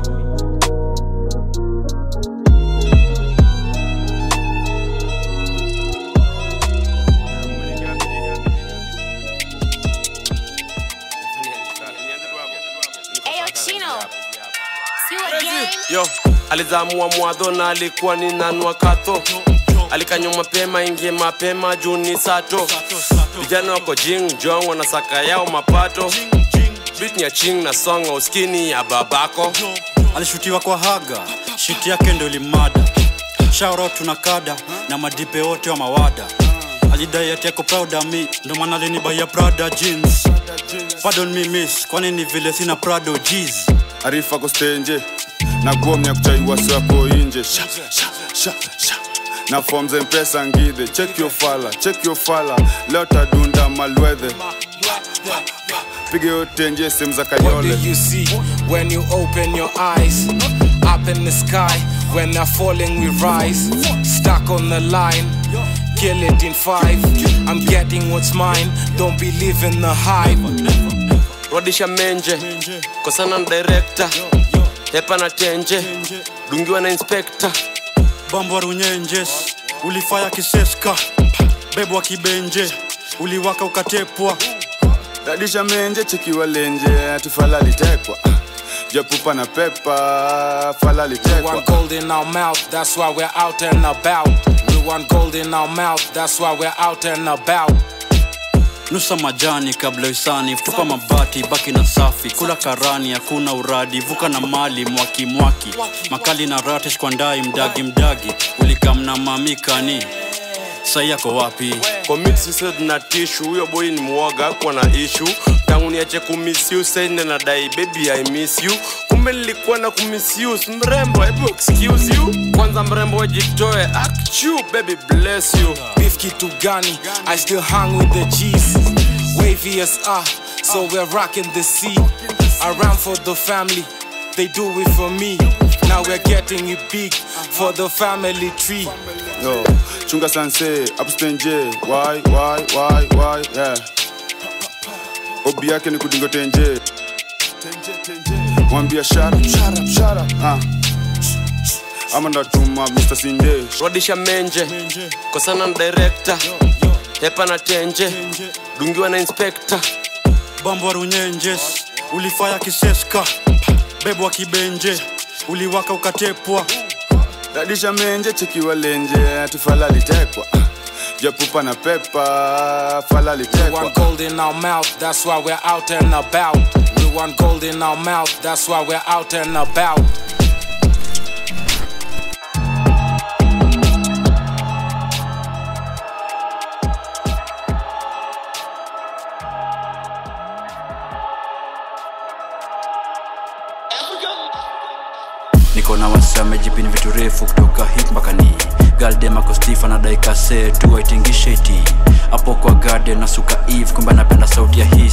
Ayo, Chino. See you again. yo alizamua mwadho na alikuwa ni nanua katho alikanywa mapema ingie mapema juu ni sato vijana wako jing jong wanasaka yao mapato bit ya ching na songa uskini ya babako alishutiwa kwa haga shiti yake ndo limada shauro tuna kada na madipe wote wa mawada alidai ati yako proud of me ndo maana alinibaya prada jeans pardon me miss kwani ni vile sina prado jeez arifa kostenje na gomya kuchaiwa swako inje sha, sha, sha, sha. na forms mpesa ngidhe check your fala check your fala leo tadunda malwedhe pige yote nje sehemu za What do kayole you see when you open your eyes? Up in the sky, when they're falling, we rise. Stuck on the line, kill it in five. I'm getting what's mine, don't believe in the hype. rudisha menje kosana na director hepa na tenje dungiwa na inspector bambwa runyenjes ulifaya kiseska bebwa kibenje uliwaka ukatepwa radisha menje chekiwa lenje ati fala litekwa japupa na pepa fala We litekwa want gold in our mouth, that's why we're out and about. We want gold in our mouth, that's why we're out and about. nusa majani kabla isani tupa mabati baki na safi kula karani hakuna uradi vuka na mali mwaki mwaki makali na ratish kwa ndai mdagi mdagi ulikamna mamikani sai yako wapi commit suicide na tishu huyo boy ni mwoga kwa na issue tangu niache kumiss you sasa nadai baby i miss you kumbe nilikuwa na kumisuse mrembo hebu excuse you kwanza mrembo wajitoe akchu baby bless you Beef kitu gani, I still hang with the G's. Wavy as ah, so we're rocking the sea. Around for the family, they do it for me. Now we're getting it big for the family tree. yo chunga sanse upstenje why why why why yeah obi yake ni kudingo tenje mwambia shara shara shara ah ama ndatuma Mr. Sinde rudisha menje kosana na director hepa na tenje dungiwa na inspector bambwa runyenjes ulifaya kiseska bebwa kibenje uliwaka ukatepwa radisha menje chekiwa lenje ati fala litekwa japupa na pepa fala We litekwa want gold in our mouth, that's why we're out and about. We want gold in our mouth, that's why we're out and about. niko na wasi amejipini vitu refu kutoka hip mpaka ni galdemakostifa na daikase tu aitingisheti hapo kwa garden na suka eve kumbe anapenda sauti ya hisi tu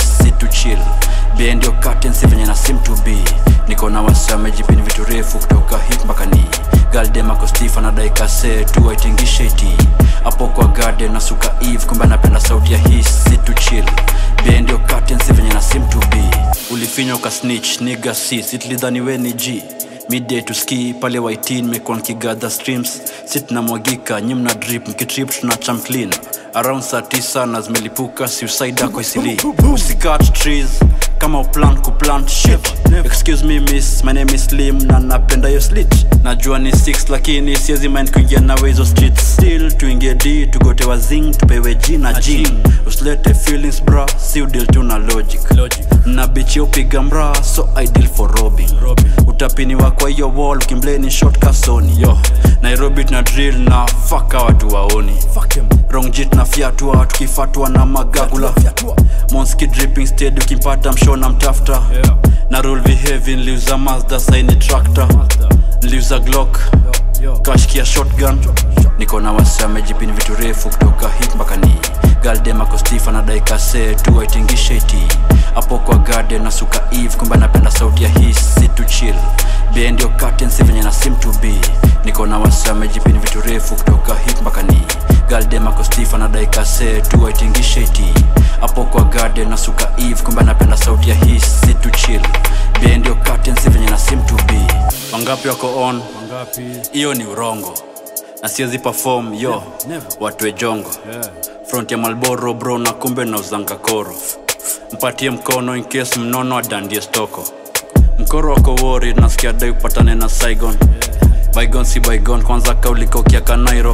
to chill bend your curtains venye na seem to be niko na wasamejipini vitu refu kutoka hip mpaka ni galdemakostifa na daikase tu aitingishe iti hapo kwa garden na suka eve kumbe anapenda sauti ya his sit to chill bend your curtains venye na seem to be ulifinywa ukasnitch niga si sitlidhani we ni g midday to ski pale waitin mekuwa nkigadha streams si tunamwagika nyi mna drip mkitrip tunacham clean around saa tisa na zimelipuka suicide ako isili usikat trees kama uplan kuplant shit excuse me miss my name is slim na napenda yo slit najua ni 6 lakini siezi mind kuingia nawe hizo streets still tuingie d tugote wazing tupewe g na jing usilete feelings bra si udil tu na logic, na bichi upiga mra so ideal for robbing, utapiniwa kwa hiyo wall ukimbleni short kasoni yo nairobi tuna drill na faka watu waoni wrong jit na fyatua tukifatwa na magagula monski dripping steady ukimpata mshona mtafta na rule behavi niliuza mazda saini tractor niliuza glock kashkia shotgun niko na wasi amejipini vitu refu kutoka hip mpaka ni galdemakostifa na daikase tu aitingishe iti hapo kwa garden na suka eve kumbe anapenda sauti ya his sit to chill bend your curtains venye na seem to be niko na wasi amejipini vitu refu kutoka hip mpaka ni galdemakostifa na daikase tu aitingishe iti hapo kwa garden na suka eve kumbe anapenda sauti ya his sit to chill bend your curtains venye na seem to be wangapi wako on hiyo ni urongo na siwezi perform yo watwe jongo front ya malboro bro na kumbe na uzanga koro mpatie mkono in case mnono adandie stoko mkoro wako wori nasikia dai upatane na saigon bygon si bygon kwanza kaulikokia kanairo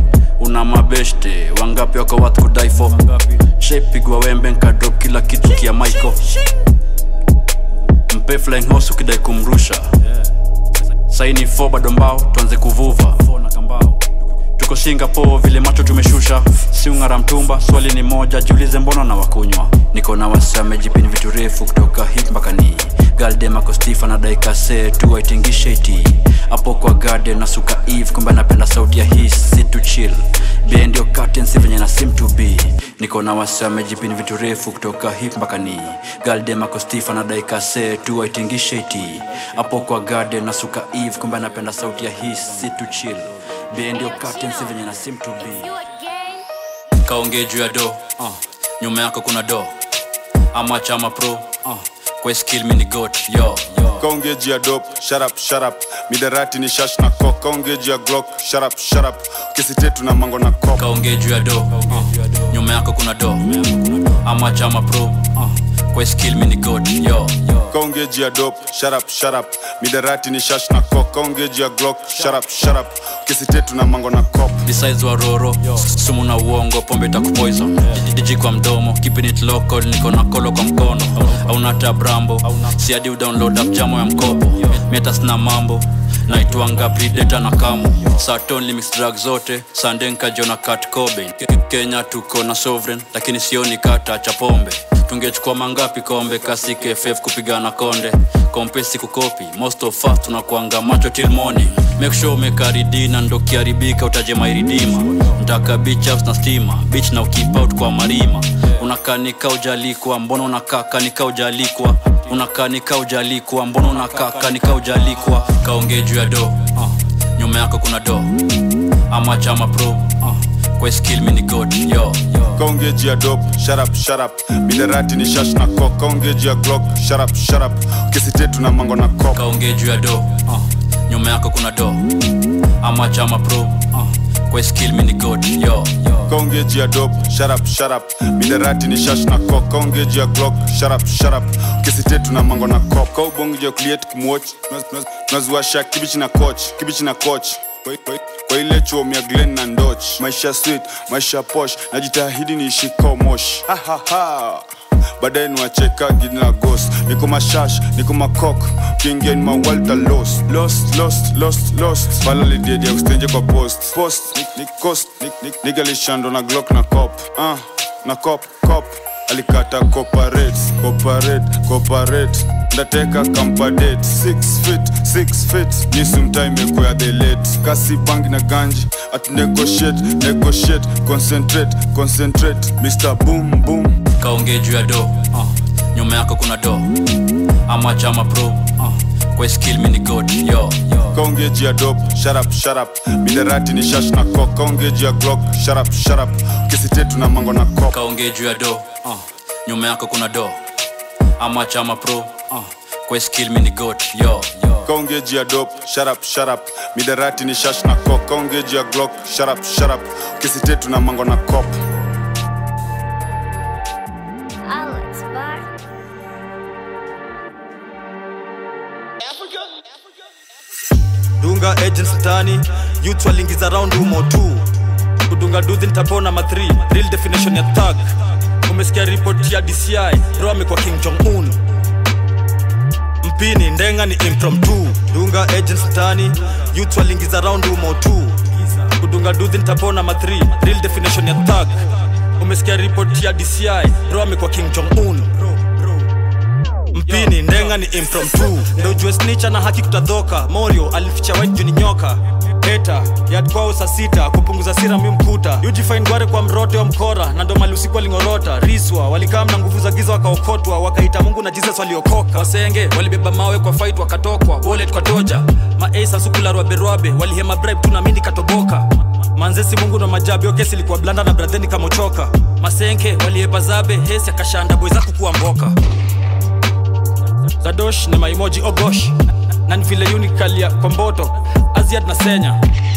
una mabeshte wangapi wako wat kudaifo shepigwa wembe nkadrop kila kitu kia maiko mpe flying horse ukidai kumrusha saini fo bado mbao tuanze kuvuva tuko singapore vile macho tumeshusha siungara mtumba swali ni moja jiulize mbona na wakunywa niko na wasamejipini vitu refu kutoka hip mpaka ni galdemakostifa na daikase tu aitingishe iti hapo kwa garden na suka eve kumbe anapenda sauti ya his sit to chill bend your curtains venye na seem to be niko na wasamejipini vitu refu kutoka hip mpaka ni galdemakostifa na daikase tu aitingishe iti hapo kwa garden na suka eve kumbe anapenda sauti ya his sit to chill bend your curtains venye na seem to be kaongee juu ya do uh. nyuma yako kuna do ama chama pro uh. kwa skill mini got yo kaongeji ya dop sharap sharap midarati ni shash na kok kaongeji ya glock sharap sharap kisitetu na mango na kok kaongee juu ya do uh. nyuma yako kuna do ama chama pro uh. kwa skill mini got yo kaongeji ya dop sharap sharap midarati ni shash na kok kaongeji ya glock sharap sharap kisitetu na mango na kok besides waroro sumu na uongo pombe takupoison jiji kwa mdomo keeping it local niko na kolo kwa mkono auna tabrambo siadi udownload app jamo ya mkopo metas na mambo naitwanga prideta na kamo saton limix drug zote sandenka jona kat cobain kenya tuko na sovereign lakini sioni kata cha pombe tungechukua mangapi kombe kasi kff kupigana konde kompesi kukopi most of us tunakuanga macho till morning make sure umekaridina ndo kiharibika utaje mairidima ntaka beach ups na stima beach na ukip out kwa marima unakanika ujalikwa mbona unakaka nika ujalikwa unakanika ujalikwa mbona unakaka nika ujalikwa kaongee juu ya do uh. nyuma yako kuna do ama chama pro uh. kwa skill mini god yo kaongeji ya dop sharap sharap midarati ni shash na kok kaongeji ya glock sharap sharap kisitetu na mango na kok kaongee juu ya do uh. nyuma yako kuna do ama chama pro uh. kwa skill mini god yo kaongeji ya dop sharap sharap midarati ni shash na kok kaongeji ya glock sharap sharap kisitetu na mango na kok kaubongi ya kuliet kumwoch nazuasha kibichi na coach kibichi na coach Kwa- kwa- kwa ile chuom ya glen na ndoch maisha sweet maisha posh najitahidi niishikao mosh Ha, ha, ha. baadaye niwacheka gini na gos niko mashash niko makok kiingia ni mawalta lost lost lost lost lost pala lidiedia kustenje kwa post post ni, ni cost ni, ni, nigalishando na glock na cop uh, na cop cop alikata cooperate cooperate cooperate ndateka kampadate 6 feet 6 feet nisumtaimekuya the late kasi bangi na ganji at negotiate negotiate concentrate concentrate mr boom boom kaongee juu ya do uh. nyuma yako kuna do ama chama pro uh, kwa skill mini god yo kaongeji ya dop sharap sharap miderati ni shash na kok kaongeji ya glock sharap sharap kisitetu na mango na kop kaongee juu ya do uh, nyuma yako kuna do ama chama pro uh, kwa skill mini god yo kaongeji ya dop sharap sharap miderati ni shash na kok kaongeji ya glock sharap sharap kisitetu na mango na kop Alex Bar. dunga agents mtani youth walingiza round humo tu kudunga duthi nitapona ma 3 real definition ya thug umesikia report ya dci ro amekuwa king jong un mpini ndenga ni impromptu dunga agents mtani youth walingiza round humo tu kudunga duthi nitapona ma 3 real definition ya thug umesikia report ya dci ro amekuwa king jong un mpini ndenga ni impromptu ndo ujue snicha na haki kutadhoka morio alificha white juni nyoka eta yadkwao saa sita kupunguza sira mi mkuta ujifain gware kwa mrote wa mkora na ndo mali usiku walingorota riswa walikaa na nguvu za giza wakaokotwa wakaita mungu na jesus waliokoka wasenge walibeba mawe kwa fight wakatokwa wallet kwa toja maasa sukularwaberwabe walihema bribe tu na mindi katoboka manzesi mungu na majabi okesi ilikuwa blanda na bradheni kamochoka masenke waliepa zabe hesi akashanda boy zaku kuwa mboka zadosh ni maimoji ogosh na ni vile unikalia kwa mboto aziad na senya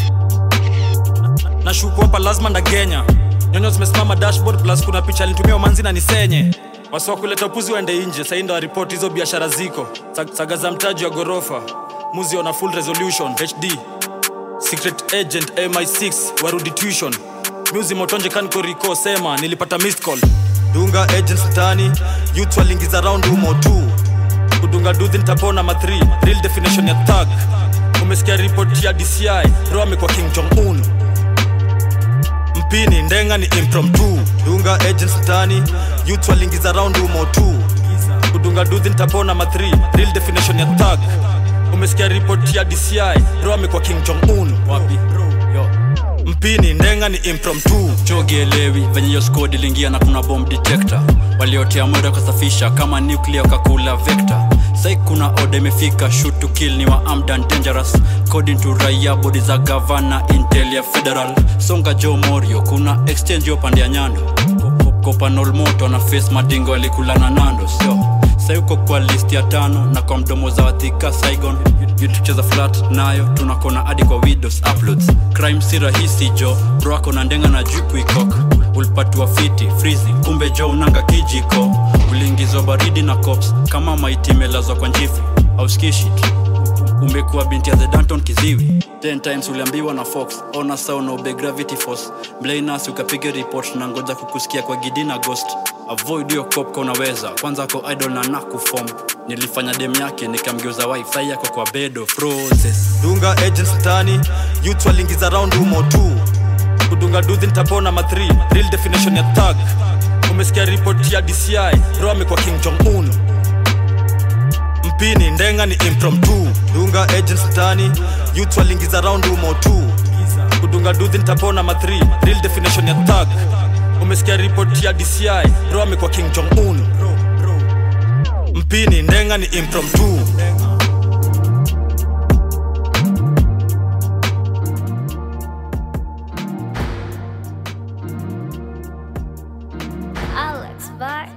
na shuku hapa lazima ndagenya nyonyo zimesimama dashboard plus kuna picha alinitumia umanzi na nisenye wasiwa kuleta upuzi waende nje sahii ndo waripoti hizo biashara ziko Sag- saga za mtaji wa ghorofa muzi ona full resolution hd secret agent mi6 warudi tuition muzi motonje kankoriko sema nilipata missed call dunga agents mtani youth walingiza round humo tu kudunga duthi nitapona ma 3 real definition ya thug umesikia report ya dci ro amekuwa king jong un mpini ndenga ni impromptu dunga agents mtani youth walingiza round humo tu kudunga duthi nitapona ma 3 real definition ya thug umesikia report ya dci ro amekuwa king jong un wapi yo mpini ndenga ni impromptu chogielewi venye hiyo squad iliingia na kuna bomb detector waliotea mwendo kasafisha kama nuclear kakula vector sai kuna oda imefika shoot to kill ni wa armed and dangerous according to raia bodi za gavana intel ya federal songa jo morio kuna exchange yo pande ya nyando kopanol moto na face madingo alikulana nando sio sai uko kwa list ya tano na kwa mdomo za wathika saigon tucheza flat nayo tunakona hadi kwa widows uploads crime si rahisi jo bro ako na ndenga na juu kuikok ulipatiwa fiti frizi kumbe jo unanga kijiko uliingizwa baridi na cops kama maiti imelazwa kwa njifu au skishit umekuwa binti ya the danton kiziwi 10 times uliambiwa na fox ona sao na ube gravity force mblainas ukapiga report na ngoja kukusikia kwa gidi na ghost avoid hiyo cop ka unaweza kwanza ko idol na nakufom nilifanya dem yake nikamgeuza wifi yako kwa bedo process dunga agents mtani youth walingiza round humo tu kudunga duthi nitapona ma 3 real definition ya thug umesikia report ya dci ro amekuwa king jong un mpini ndenga ni impromptu dunga agents mtani youth walingiza round humo tu kudunga duthi nitapona ma 3 real definition ya thug umesikia report ya dci ro amekuwa king jong un mpini ndenga ni impromptu Alex Bar.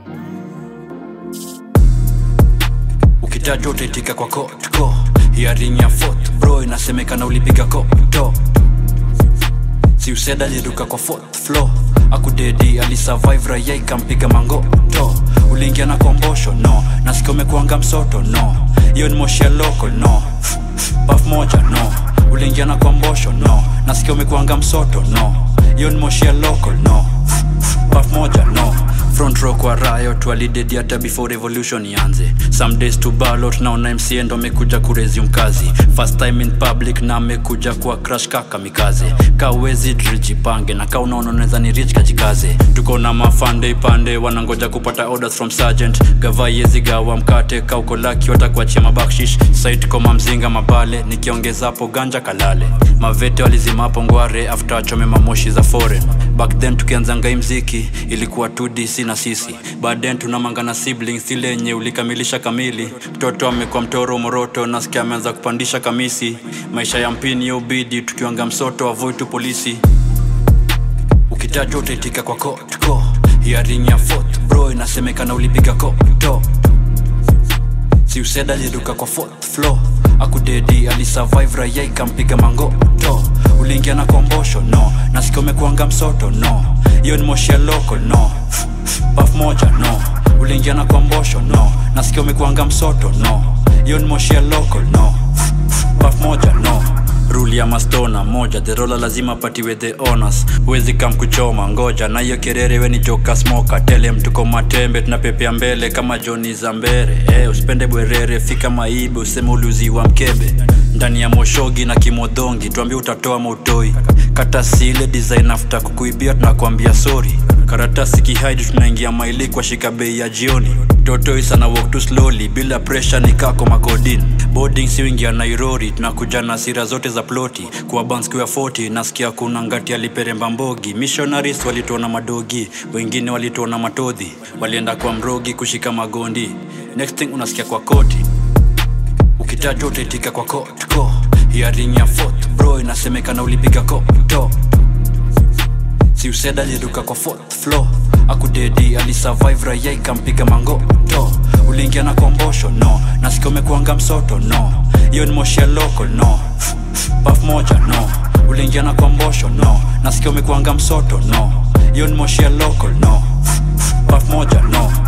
ukitajwa utaitika kwa kotko hiaring ya fort bro inasemekana ulipiga koto si useda aliruka kwa fourth floor akudedi alisurvive raia ikampiga mangoto uliingia na kombosho no nasikia umekuanga msoto no hiyo ni moshi ya local no paf moja no uliingia na kombosho no nasikia umekuanga msoto no hiyo ni moshi ya local no paf moja no front row kwa riot walidedi hata before revolution ianze some days to ballot naona mca ndo amekuja kuresume kazi first time in public na amekuja kwa crash kaka mikaze kawezi drijipange na ka unaona unaweza ni rich kajikaze tuko na mafande ipande wanangoja kupata orders from sergeant gava yezi gawa mkate kauko laki watakuachia mabakshish site koma mzinga mabale nikiongeza hapo ganja kalale mavete walizimapo ngware after achome mamoshi za foreign back then tukianzanga hii mziki ilikuwa 2dc na sisi baadayen tunamangana siblings ile yenye ulikamilisha kamili mtoto amekuwa mtoro moroto nasikia ameanza kupandisha kamisi maisha ya mpini ya ubidi tukiwanga msoto avoid tu polisi ukitajwa utaitika kwa kotko hiaring ya fourth bro inasemekana ulipiga koto si useda aliruka kwa fourth floor akudedi alisurvive raia ikampiga mangoto uliingia na kombosho no nasikia umekuanga msoto no hiyo ni moshi ya loko no paf moja no uliingia na kombosho no nasikia umekuanga msoto no hiyo ni moshi ya loko no paf moja no ruli ya mastona moja therola lazima patiwe the honors huwezi kam kuchoma ngoja na hiyo kerere weni joka smoka tele mtuko matembe tunapepea mbele kama joni za mbere eh, usipende bwerere fika maibe useme uliuzi wa mkebe ndani ya moshogi na kimodhongi tuambie utatoa mautoi kata sile design after kukuibia tunakwambia sori karatasi kihaidi tunaingia maili kwa shika bei ya jioni totoi sana walk too slowly bila pressure ni kako makodin boarding siwingia nairori tunakuja na sira zote za ploti kwa banskiwa 40 nasikia kuna ngati aliperemba mbogi missionaries walituona madogi wengine walituona matodhi walienda kwa mrogi kushika magondi next thing unasikia kwa koti ukitajwa utaitika kwa kotko hiaring ya fourth bro inasemekana ulipiga koto si useda aliruka kwa fourth floor akudedi alisurvive raia ikampiga mangoto uliingia na kombosho no nasikia umekuanga msoto no hiyo ni moshi ya loko no paf moja no uliingia na kombosho no nasikia umekuanga msoto no hiyo ni moshi ya loko no paf moja no